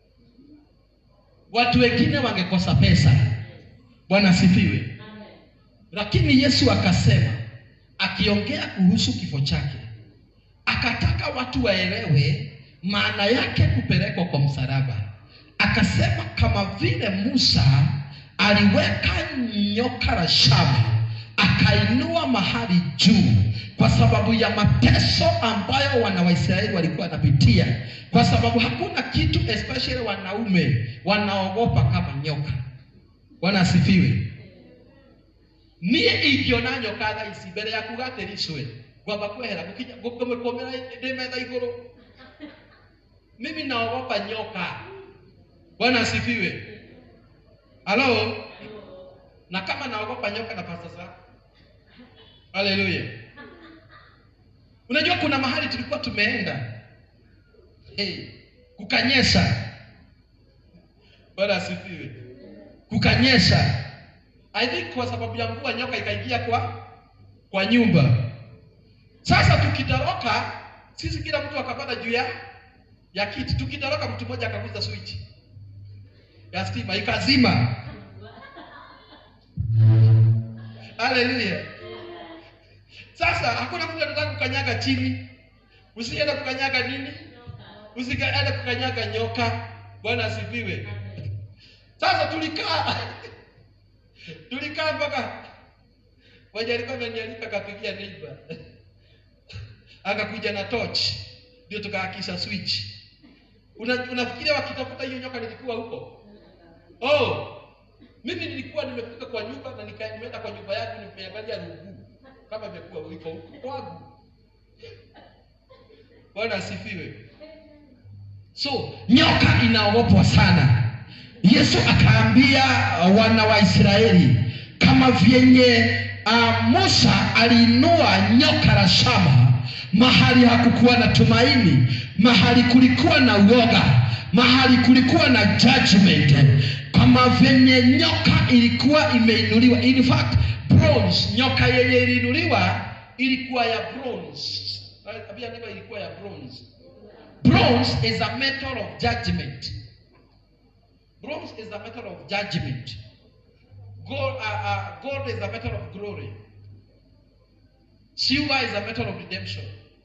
watu wengine wangekosa pesa bwana asifiwe Amen. lakini yesu akasema akiongea kuhusu kifo chake akataka watu waelewe maana yake kupelekwa kwa msalaba akasema kama vile musa aliweka nyoka la shaba akainua mahali juu kwa sababu ya mateso ambayo wana waisraeli walikuwa wanapitia kwa sababu hakuna kitu especially wanaume wanaogopa kama nyoka bwana asifiwe niä ingiona nyoka tha ici mbere yaku gatiricwe ngwamba kwehera ngåmä ndä metha igå rå mimi naogopa nyoka bwana asifiwe halo na kama naogopa nyoka na pasta zako haleluya unajua kuna mahali tulikuwa tumeenda hey, kukanyesha bwana asifiwe kukanyesha i think kwa sababu ya mvua nyoka ikaingia kwa kwa nyumba sasa tukitoroka sisi kila mtu akapanda juu ya ya kiti tukitoroka mtu mmoja akaguza switch ya stima ikazima haleluya sasa hakuna mtu anataka kukanyaga chini usiende kukanyaga nini usiende kukanyaga nyoka bwana asifiwe sasa tulikaa tulikaa mpaka mwenye alikuwa amenialika akapigia neighbor akakuja na torch ndio tukaakisha switch Una, unafikiria wakitafuta hiyo nyoka nilikuwa huko oh mimi nilikuwa nimefika kwa nyumba na nika- nimeenda kwa nyumba yangu nimeangalia ruguu kama imekuwa uliko huko kwangu bwana asifiwe so nyoka inaogopwa sana yesu akaambia uh, wana wa israeli kama vyenye uh, musa aliinua nyoka la shaba mahali hakukuwa na tumaini mahali kulikuwa na uoga mahali kulikuwa na judgment kama vyenye nyoka ilikuwa imeinuliwa in fact bronze nyoka yenye iliinuliwa ilikuwa ya bronze Abia neno ilikuwa ya bronze bronze is a metal of judgment bronze is a metal of judgment gold, uh, uh, gold is a metal of glory silver is a metal of redemption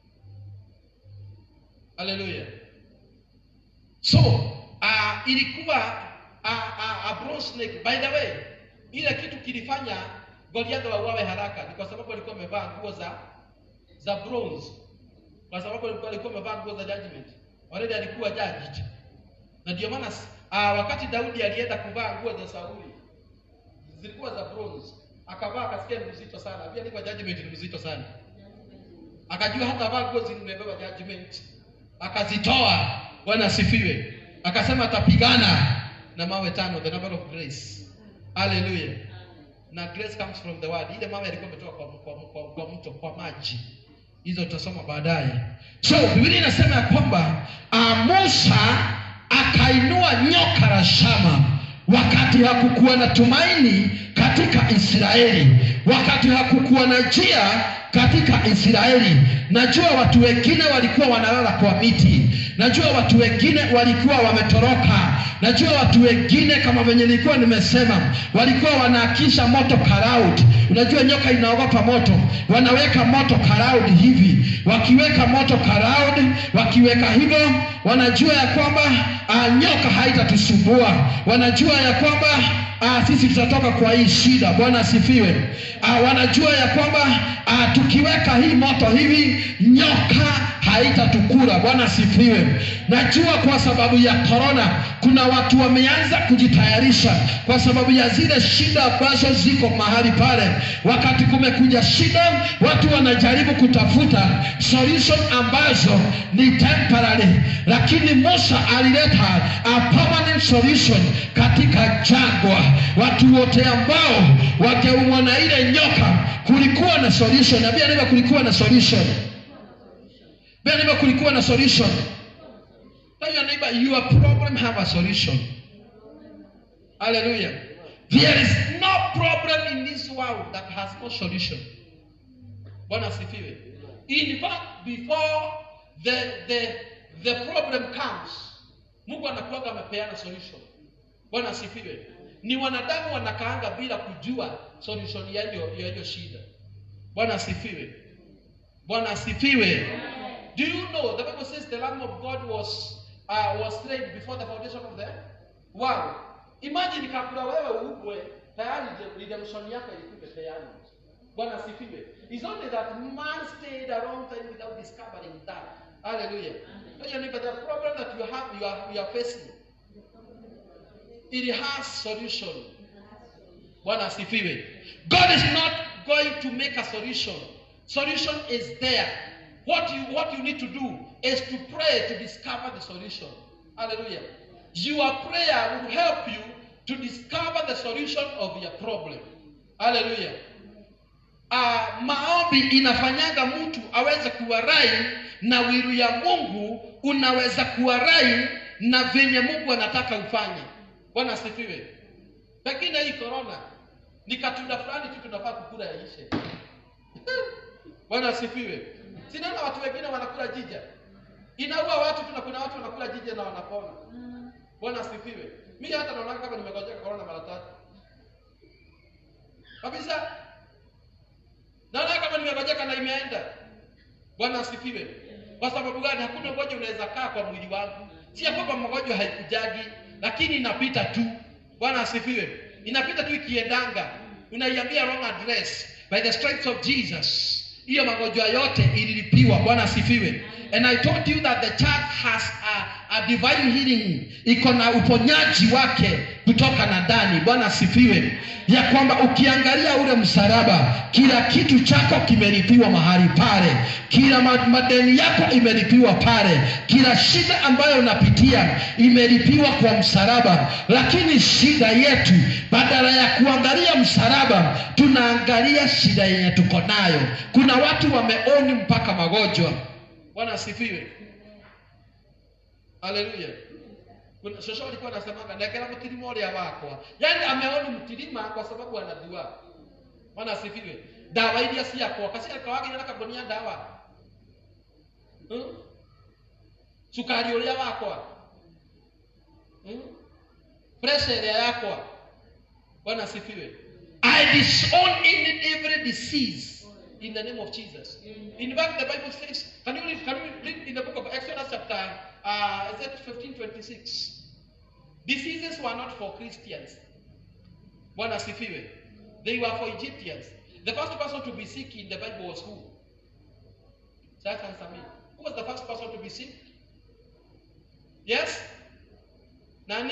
hallelujah so uh, ilikuwa uh, uh, a bronze snake by the way ile kitu kilifanya goliathi wauawe haraka ni kwa sababu alikuwa amevaa nguo za za bronze kwa sababu alikuwa alikuwa amevaa nguo za judgment already alikuwa judged na ndio maana uh, wakati daudi alienda kuvaa nguo za sauli zilikuwa za bronze akavaa akasikia ni mzito sana pia alikuwa judgment ni mzito sana akajua hata vaa nguo zimebeba judgment akazitoa bwana asifiwe akasema atapigana na mawe tano the number of grace haleluya na grace comes from the word ile mawe alikuwa ametoka kwa, kwa, kwa, kwa mto kwa maji hizo tutasoma baadaye so biblia inasema ya kwamba uh, musa akainua nyoka la shama wakati hakukuwa na tumaini katika israeli wakati hakukuwa na njia katika israeli najua watu wengine walikuwa wanalala kwa miti najua watu wengine walikuwa wametoroka najua watu wengine kama venye nilikuwa nimesema walikuwa wanaakisha moto karaud unajua nyoka inaogopa moto wanaweka moto karaud hivi wakiweka moto karaud wakiweka hivyo wanajua ya kwamba uh, nyoka haitatusumbua wanajua ya kwamba uh, sisi tutatoka kwa hii shida bwana asifiwe uh, wanajua ya kwamba uh, tukiweka hii moto hivi nyoka haitatukura. Bwana asifiwe. Najua kwa sababu ya korona kuna watu wameanza kujitayarisha kwa sababu ya zile shida ambazo ziko mahali pale. Wakati kumekuja shida, watu wanajaribu kutafuta solution ambazo ni temporary, lakini Musa alileta a permanent solution katika jangwa. Watu wote ambao wakeumwa na ile nyoka, kulikuwa na solution. Ambia neighbor, kulikuwa na solution. Ambia neighbor, kulikuwa na solution. Tell your neighbor, your problem have a solution. Hallelujah. There is no problem in this world that has no solution. Bwana asifiwe. In fact, before the, the, the problem comes, Mungu anakuwaga amepeana solution. Bwana asifiwe. Ni wanadamu wanakaanga bila kujua solution ya hiyo ya hiyo shida. Bwana asifiwe. Bwana asifiwe. Do you know the Bible says the Lamb of God was uh, was slain before the foundation of the world. Imagine kabla wewe uugwe tayari je- redemption yako ilikuwa tayari. Bwana asifiwe. It's only that man stayed a long time without discovering that. Hallelujah. Tell your neighbor, the problem that you have you are, you are facing it has solution. Bwana asifiwe. God is not going to make a solution. Solution is there. What you what you need to do is to pray to discover the solution. Hallelujah. Your prayer will help you to discover the solution of your problem. Hallelujah. Uh, maombi inafanyaga mtu aweze kuwa rai na wiru ya Mungu unaweza kuwa rai na venye Mungu anataka ufanye. Bwana asifiwe. Pengine hii corona ni katunda fulani tu tunafaa kukula yaishe. Bwana asifiwe. Sinaona watu wengine wanakula jija, inaua watu tu, na kuna watu wanakula jija na wanapona. Bwana asifiwe. Mimi hata naona kama nimegojeka corona mara tatu kabisa, naona kama nimegojeka na imeenda. Bwana asifiwe. Kwa sababu gani? Hakuna ugonjwa unaweza kaa kwa mwili wangu. Si ya kwamba magonjwa haikujagi, lakini inapita tu. Bwana asifiwe. Inapita tu ikiendanga, unaiambia wrong address by the stripes of Jesus. Hiyo magonjwa yote ililipiwa. Bwana asifiwe. And I told you that the church has a, a divine healing, iko na uponyaji wake kutoka na ndani. Bwana asifiwe, ya kwamba ukiangalia ule msalaba, kila kitu chako kimelipiwa mahali pale, kila ma- madeni yako imelipiwa pale, kila shida ambayo unapitia imelipiwa kwa msalaba. Lakini shida yetu, badala ya kuangalia msalaba, tunaangalia shida yenye tuko nayo. Kuna watu wameoni mpaka magonjwa. Bwana asifiwe. Haleluya. Kuna shosho alikuwa anasemaga nekera mtirima ũrĩa wakwa. Yaani ameoni mtirima kwa sababu anajua. Bwana asifiwe. Dawa iria ciakwa kacia kawagire na kagonia dawa. Hmm? Sukari ũrĩa wakwa. Hmm? Pressure ĩrĩa yakwa. Bwana asifiwe. I disown in every disease in the name of Jesus. In fact, the Bible says, can you read, can you read in the book of Exodus chapter, uh, is it 15, 26? Diseases were not for Christians. Bwana asifiwe. They were for Egyptians. The first person to be sick in the Bible was who? Just answer me. Who was the first person to be sick? Yes? Nani?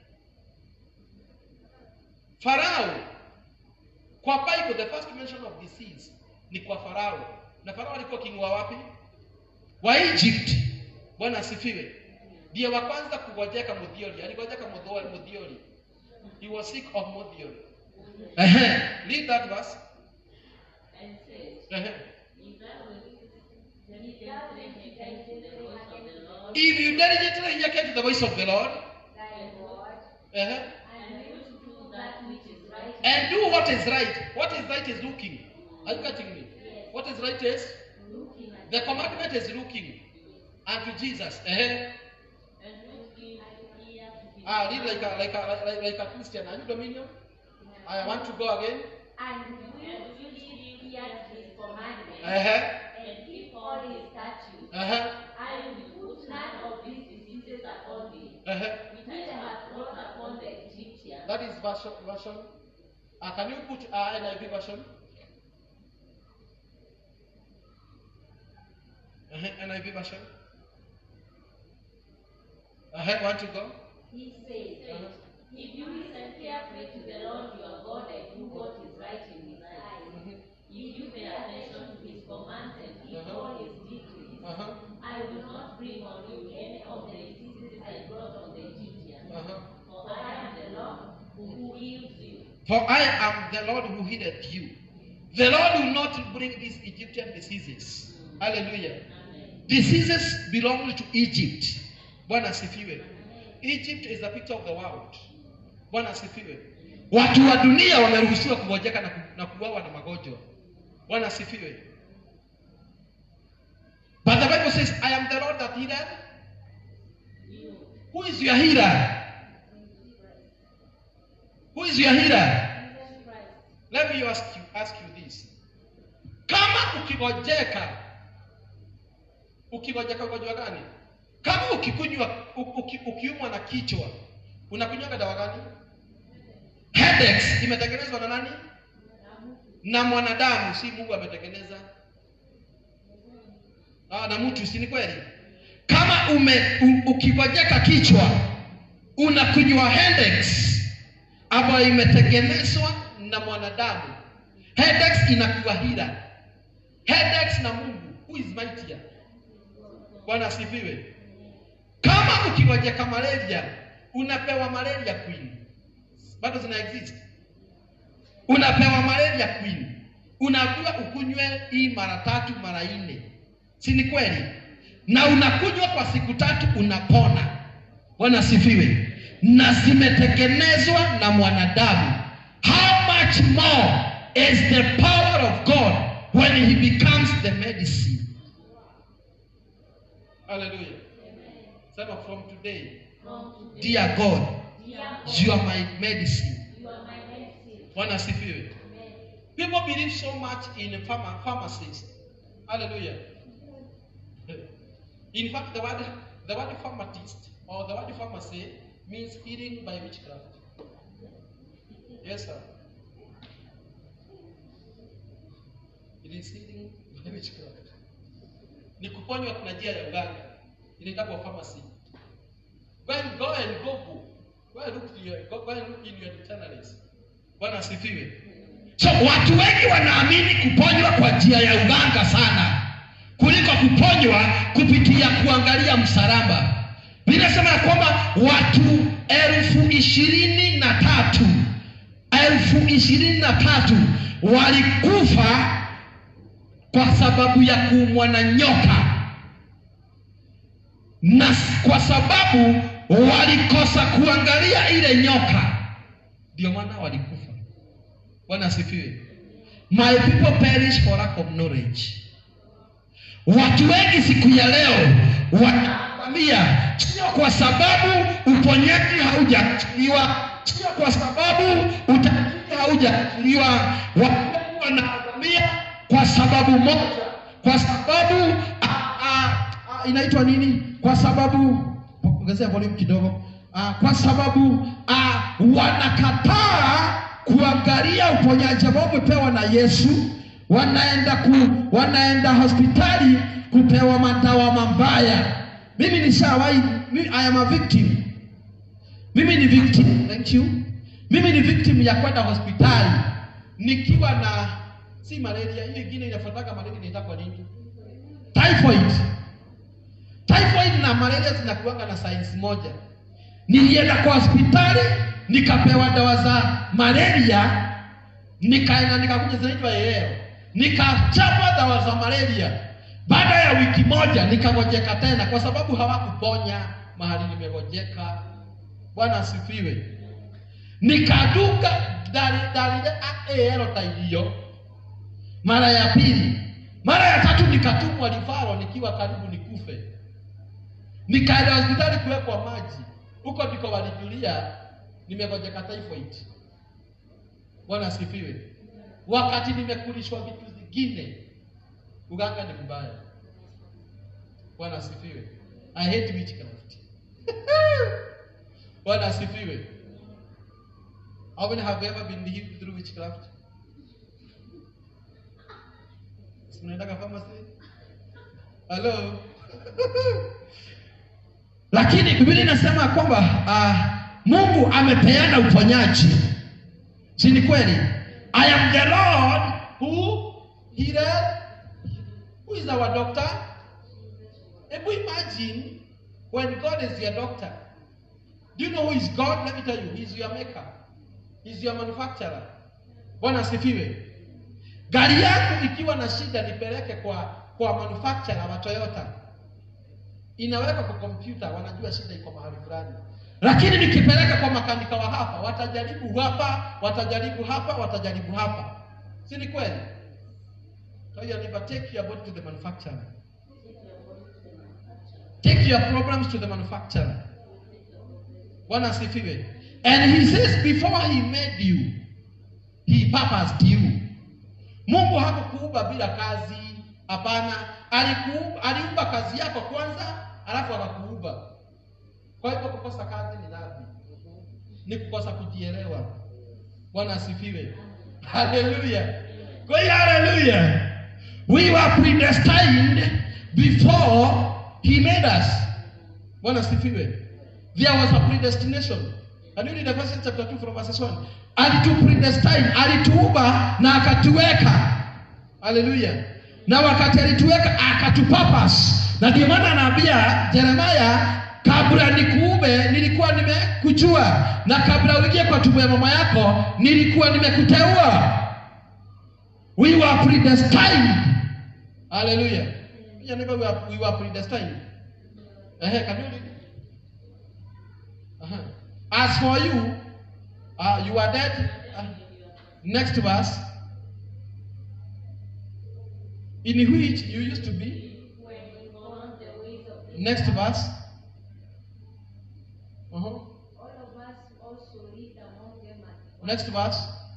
Pharaoh. Kwa Bible the first mention of disease ni kwa Farao. Na Farao alikuwa king wa wapi? Wa Egypt. Bwana asifiwe. Ndiye wa kwanza kugojeka Muthiori. Aligojeka Muthiori, Muthiori. He was sick of Muthiori. Ehe. Read that verse. And says, Ehe. If thou wilt diligently hearken to the voice of the Lord, If you diligently hearken to the voice of the Lord, thy God, ehe, and wilt do that which is right, and do what is right. What is right is looking. Are you getting me? What is right is looking at the commandment is looking unto Jesus. Ehe. and wilt give ear to his Ah, read like a like a like, like a Christian. Are you Dominion? I want to go again. And will you give ear to his commandments Uh-huh. and keep all his statutes? Uh-huh. I will put none of these diseases upon thee, Uh-huh. which I have brought upon the Egyptians. That is version version. Uh, can you put uh, NIV version? Uh-huh. Uh-huh. NIV version. Uh-huh. Want to go? He says, If you listen carefully to the Lord your God and do what is right in his eyes, Mhm. if you pay attention to his commands and keep Uh-huh. all his decrees, Uh-huh. I will not bring on you any of the diseases I brought on the Egyptians. Uh-huh. For I am the Lord who heals you. For I am the Lord who healed you. The Lord will not bring these Egyptian diseases. Hallelujah. Amen. Diseases belong to Egypt. Bwana asifiwe. Egypt is the picture of the world. Bwana asifiwe. Watu wa dunia wameruhusiwa kugojeka na, ku, na kuuawa na magonjwa. Bwana asifiwe. But the Bible says, I am the Lord that healed. You. Who is your healer? Who is your healer? Jesus Christ. Let me ask you, ask you this. Kama ukigojeka, ukigojeka ugonjwa gani? Kama ukikunywa u- uki, ukiumwa na kichwa, unakunywaga dawa gani? Headaches imetengenezwa na nani? Na mwanadamu, si Mungu ametengeneza. Ah, na mtu, si ni kweli? Kama ume u, ukigojeka kichwa, unakunywa headaches ambayo imetengenezwa na mwanadamu. Headaches inakuwa hila. Headaches na Mungu, who is mightier? Bwana asifiwe. Kama ukigojeka malaria, unapewa malaria queen. Bado zina exist. Unapewa malaria queen. Unaambiwa ukunywe hii mara tatu mara nne. Si ni kweli? Na unakunywa kwa siku tatu unapona. Bwana asifiwe. Na zimetengenezwa na mwanadamu. How much more is the power of God when he becomes the medicine? Hallelujah. Sema from today, From today, dear God, dear God, you are my medicine. you are my medicine. Bwana asifiwe. Amen. People believe so much in pharma, pharmacists. Hallelujah. In fact, the word the word pharmacist or the word pharmacy means healing by witchcraft. Yes, sir. It is healing by witchcraft. Ni kuponywa kuna njia ya uganga. Inaitwa pharmacy. Go and go and Google. Go and look in your, go, go and look in your dictionaries. Bwana asifiwe. So watu wengi wanaamini kuponywa kwa njia ya uganga sana kuliko kuponywa kupitia kuangalia msalaba. Vinasema ya kwamba watu elfu ishirini na tatu elfu ishirini na tatu walikufa kwa sababu ya kuumwa na nyoka na kwa sababu walikosa kuangalia ile nyoka, ndio maana walikufa. Bwana asifiwe. My people perish for lack of knowledge. Watu wengi siku ya leo wanaangamia sio kwa sababu uponyaji haujaachiliwa, sio kwa sababu utajiri haujaachiliwa. Watu wengi wanaangamia kwa sababu moja, kwa sababu ah, ah, ah, inaitwa nini? Kwa sababu ongezea volume kidogo. Ah, kwa sababu ah, wanakataa kuangalia uponyaji ambao umepewa na Yesu, wanaenda ku, wanaenda hospitali kupewa madawa mabaya. Mimi nishawahi, mi- I am a victim. Mimi ni victim, thank you. Mimi ni victim ya kwenda hospitali nikiwa na si malaria, hiyo ingine inafuataka malaria inaitwa kwa nini? Typhoid. Typhoid na malaria zinakuanga na science moja. Nilienda kwa hospitali nikapewa dawa za malaria, nikaenda nikakuja zinaitwa yeo, nikachapa dawa za malaria. Baada ya wiki moja nikagojeka tena, kwa sababu hawakuponya mahali nimegojeka. Bwana asifiwe. Nikaduka dalile aero ta hiyo mara ya pili, mara ya tatu nikatumwa rifaro nikiwa karibu nikufe. Nikaenda hospitali kuwekwa maji, huko ndiko walijulia nimegojeka typhoid. Bwana asifiwe. Wakati nimekulishwa vitu zingine, uganga ni mbaya. Bwana asifiwe. I hate witchcraft. Bwana asifiwe. How many have ever been healed through witchcraft? Si mnaendaka pharmacy? Hello. Lakini Biblia inasema kwamba uh, Mungu amepeana uponyaji. Si ni kweli? I am the Lord who healed. Who is our doctor? Hebu imagine when God is your doctor. Do you know who is God? Let me tell you, He's your maker. He's your manufacturer. Bwana asifiwe. Gari yako ikiwa na shida nipeleke kwa kwa manufacturer wa Toyota. Inaweka kwa kompyuta, wanajua shida iko mahali fulani. Lakini nikipeleka kwa makanika wa hapa, watajaribu hapa, watajaribu hapa, watajaribu hapa. Si ni kweli? So you never take your body to the manufacturer. Take your problems to the manufacturer. Bwana asifiwe. And he says before he made you, he purposed you. Mungu hakukuumba bila kazi. Hapana, alikuumba aliumba kazi yako kwanza, alafu akakuumba. Kwa hivyo kukosa kazi ni dhambi, ni kukosa kujielewa. Bwana asifiwe. Haleluya. Kwa hiyo haleluya. We were predestined before he made us. Bwana asifiwe. There was a predestination. Can you read Ephesians chapter 2 from verses 1? Alitu predestine, alituumba na akatuweka. Haleluya. Na wakati alituweka akatupurpose. Na ndio maana anaambia Jeremaya kabla nikuume nilikuwa nimekujua na kabla uingie kwa tumbo ya mama yako nilikuwa nimekuteua. We were predestined. Hallelujah. You never we were, we were predestined. Ehe, can you read? Uh-huh. As for you, uh, you are dead. Uh, next verse. In which you used to be. When we found the ways of the Next verse. Uh-huh. all of us also lived among them at one Next verse.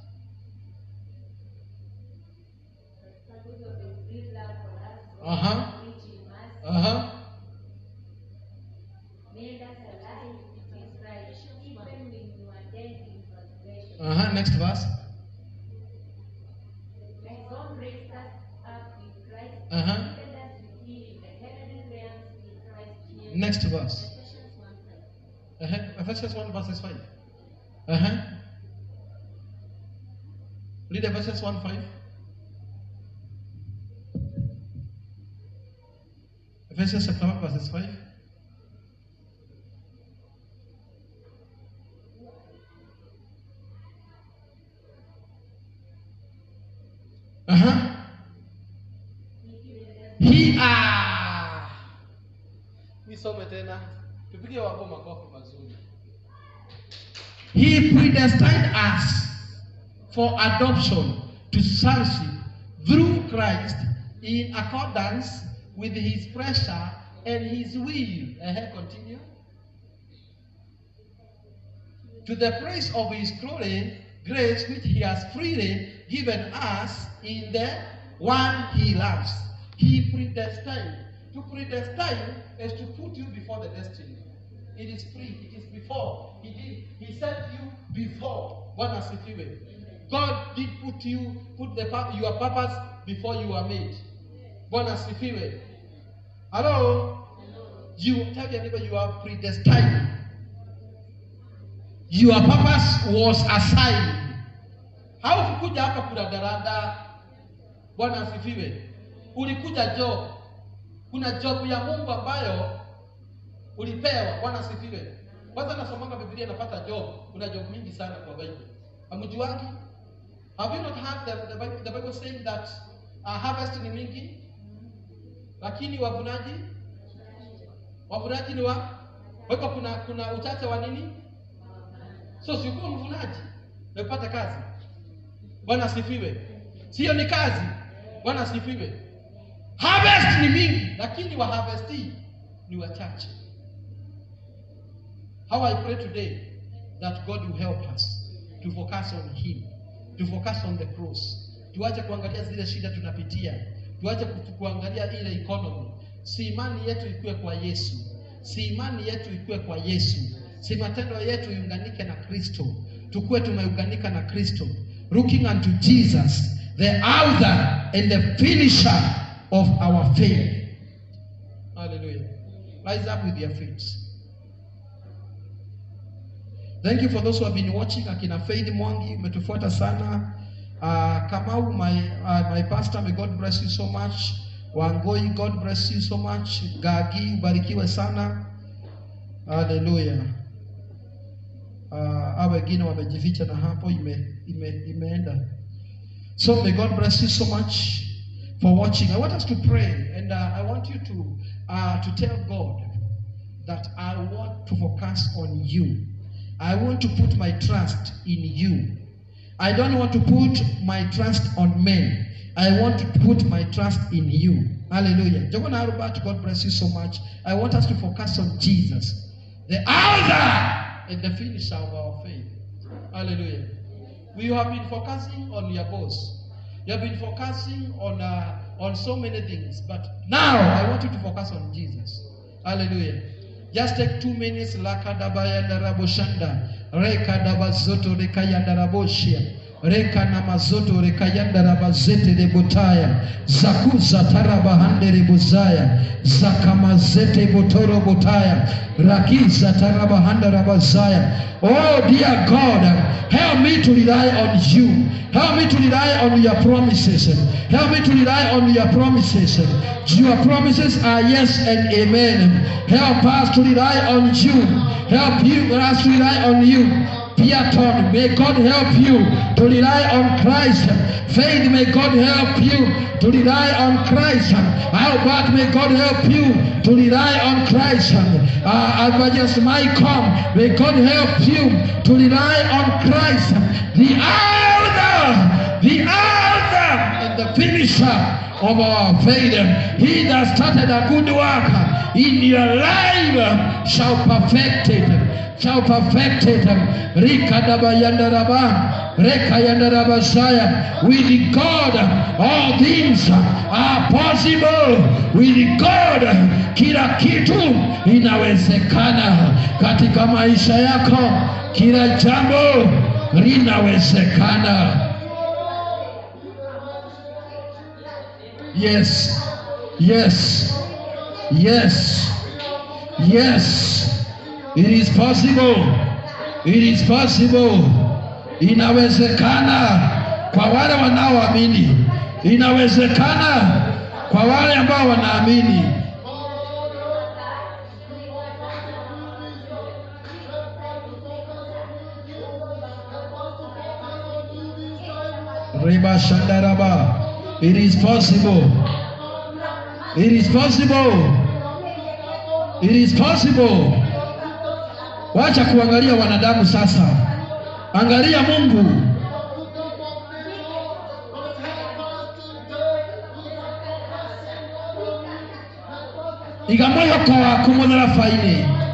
because of the great love for us, Uh-huh. which in us Uh-huh. made us alive with Christ, even when we were dead in transgression. Uh-huh. Next verse. And God raised us up with Christ, Uh-huh. and seated us with Him in the heavenly realms in Christ Jesus. Next verse. Ephesians 1 5. Uh-huh. Ephesians 1 verses 5. Uh-huh. Read Ephesians 1 5. Ephesians chapter 1 verses 5. Uh-huh. He ah. Nisome tena. Tupige wako makofi mazuri. He predestined us for adoption to sonship through Christ in accordance with his pressure and his will. Uh-huh, continue. To the praise of his glory, grace which he has freely given us in the one he loves. He predestined. To predestine is to put you before the destiny. It is free. It is before. He did. He set you before. Bwana asifiwe. God did put you, put the pur- your purpose before you were made. Bwana asifiwe. Hello. You tell your neighbor you are predestined. Your purpose was assigned. Haukukuja hapa kuradarada. Bwana asifiwe. Ulikuja job. Kuna job ya Mungu ambayo ulipewa. Bwana asifiwe. Kwanza nasomanga Biblia napata job. Kuna job mingi sana kwa Bible. Hamjuangi? Have you not heard the, the, Bible, the Bible saying that uh, harvest ni mingi lakini wavunaji wavunaji ni wa kwa hivyo kuna kuna uchache wa nini? So si ukiwa mvunaji na upata kazi. Bwana asifiwe. Sio ni kazi. Bwana asifiwe. Harvest ni mingi, lakini wa harvest ni wachache. How I pray today that God will help us to focus on Him, to focus on the cross. Tuache kuangalia zile shida tunapitia, tuache ku- kuangalia ile economy. Si imani yetu ikuwe kwa Yesu, si imani yetu ikuwe kwa Yesu, si matendo yetu iunganike na Kristo, tukuwe tumeunganika na Kristo, looking unto Jesus, the author and the finisher of our faith. Hallelujah. Rise up with your feet. Thank you for those who have been watching. Akina Faith Mwangi, umetufuata sana. Uh, Kamau, my, uh, my pastor, may God bless you so much. Wangoi, God bless you so much. Gagi, ubarikiwe sana. Hallelujah. Uh, hao wengine wamejificha na hapo ime, ime, imeenda. So may God bless you so much for watching. I want us to pray, and uh, I want you to uh, to tell God that I want to focus on you. I want to put my trust in you. I don't want to put my trust on men. I want to put my trust in you. Hallelujah. Jogo na Albert, God bless you so much. I want us to focus on Jesus, the author and the finisher of our faith. Hallelujah. We have been focusing on your boss. You have been focusing on uh, on so many things, but now I want you to focus on Jesus. Hallelujah. Just take two minutes. Lakadabayandaraboshanda. Rekadabazoto rekayandaraboshia. Reka na mazoto rekayanda rabazete rebotaya zakuza tarabahande rebozaya zakamazete botoro botaya rakiza tarabahanda rabazaya oh dear god help me to rely on you help me to rely on your promises help me to rely on your promises your promises are yes and amen help us to rely on you help you us to rely on you Piaton, may God help you to rely on Christ. Faith, may God help you to rely on Christ. Albert, may God help you to rely on Christ. Uh, Evangelist Michael, may God help you to rely on Christ. The author, the author, and the finisher of our faith. He that started a good work in your life shall perfect it shall perfect it. Rika daba yandaraba, reka yandaraba saya. With God, all things are possible. With God, kila kitu inawezekana katika maisha yako. Kila jambo linawezekana. Yes, yes, yes, yes. It is possible. It is possible. Inawezekana kwa wale wanaoamini. Inawezekana kwa wale ambao wanaamini. Reba Shandaraba. It is possible. It is possible. It is possible. Wacha kuangalia wanadamu sasa, angalia Mungu. iga mwĩhoko waku mũtharabainĩ